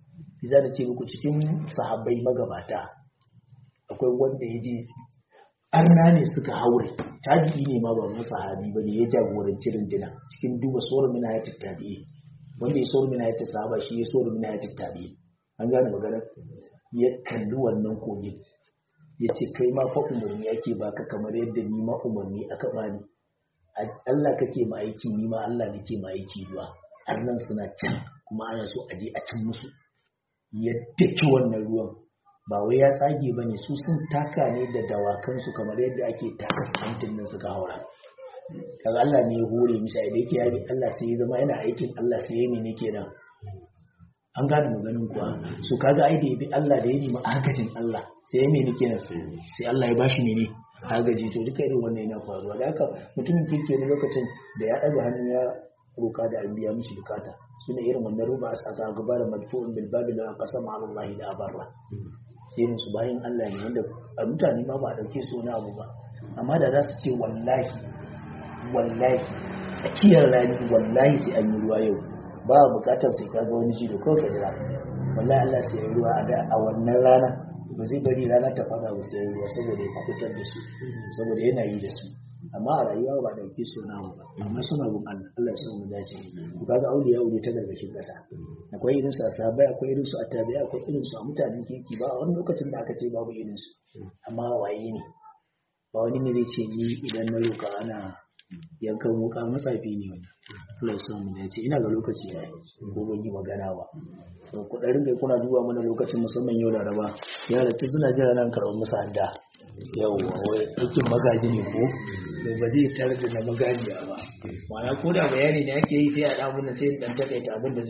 za da ce muku cikin sahabbai magabata akwai wanda ya je arna ne suka haure tabi'i ne ma ba na sahabi ba ne ya jagoranci rundina cikin duba sauran mina ya tattabi'i wanda ya sauran mina ya sahaba shi ya sauran mina ya tattabi'i an gane magana ya kalli wannan kogin ya ce kai ma fa umarni ake baka kamar yadda ni ma umarni aka bani Allah kake ma aiki ni ma Allah nake ma aiki ruwa arnan suna can kuma ana so a je a cin musu ya daki wannan ruwan ba wai ya tsage ba ne su sun taka ne da dawakansu kamar yadda ake taka santin nan suka haura kaga Allah ne ya hore misa da yake yabi Allah sai ya zama yana aikin Allah sai ya ne kenan an gane maganin kuwa su kaga ai da ya bi Allah da ya nemi agajin Allah sai ya mene kenan sai Allah ya bashi mene agaji to duka irin wannan yana faruwa da haka mutumin kirki ne lokacin da ya ɗaga hannu ya roka da an biya mishi bukata suna irin wannan ruba a tsaka gaba da madfu'un bil babil wa qasama Allah da abarra irin su bayan Allah ne wanda a mutane ma ba a dauke su wani abu ba amma da za su ce wallahi wallahi tsakiyar rani wallahi sai an yi ruwa yau ba bukatar sai kaga wani jido kawai ka jira wallahi Allah sai ya yi ruwa a wannan rana ba zai bari rana ta fada ba sai ya yi ruwa saboda ya kubutar da su saboda yana yi da su amma a rayuwa ba dauke su na ba amma suna bin Allah Allah ya mu dace ku kaga auliya aure ta gargashin kasa akwai irin su a sahabbai akwai irin su a tabi'i akwai irin su a mutanen kirki ba a wani lokacin da aka ce babu irin su amma waye ne ba wani ne zai ce ni idan na roka ana yankan wuka matsafi ne wannan Allah ya mu dace ina ga lokaci ya ko ban yi magana ba to ku dan ringa kuna duba mana lokacin musamman yau Laraba yara ta suna jira nan karɓar musu hadda yawwa wai aikin magaji ne ko to ba zai tare da na magajiya ba ma'ana ko da bayani ne ake yi sai a ɗan sai dan takaita abin da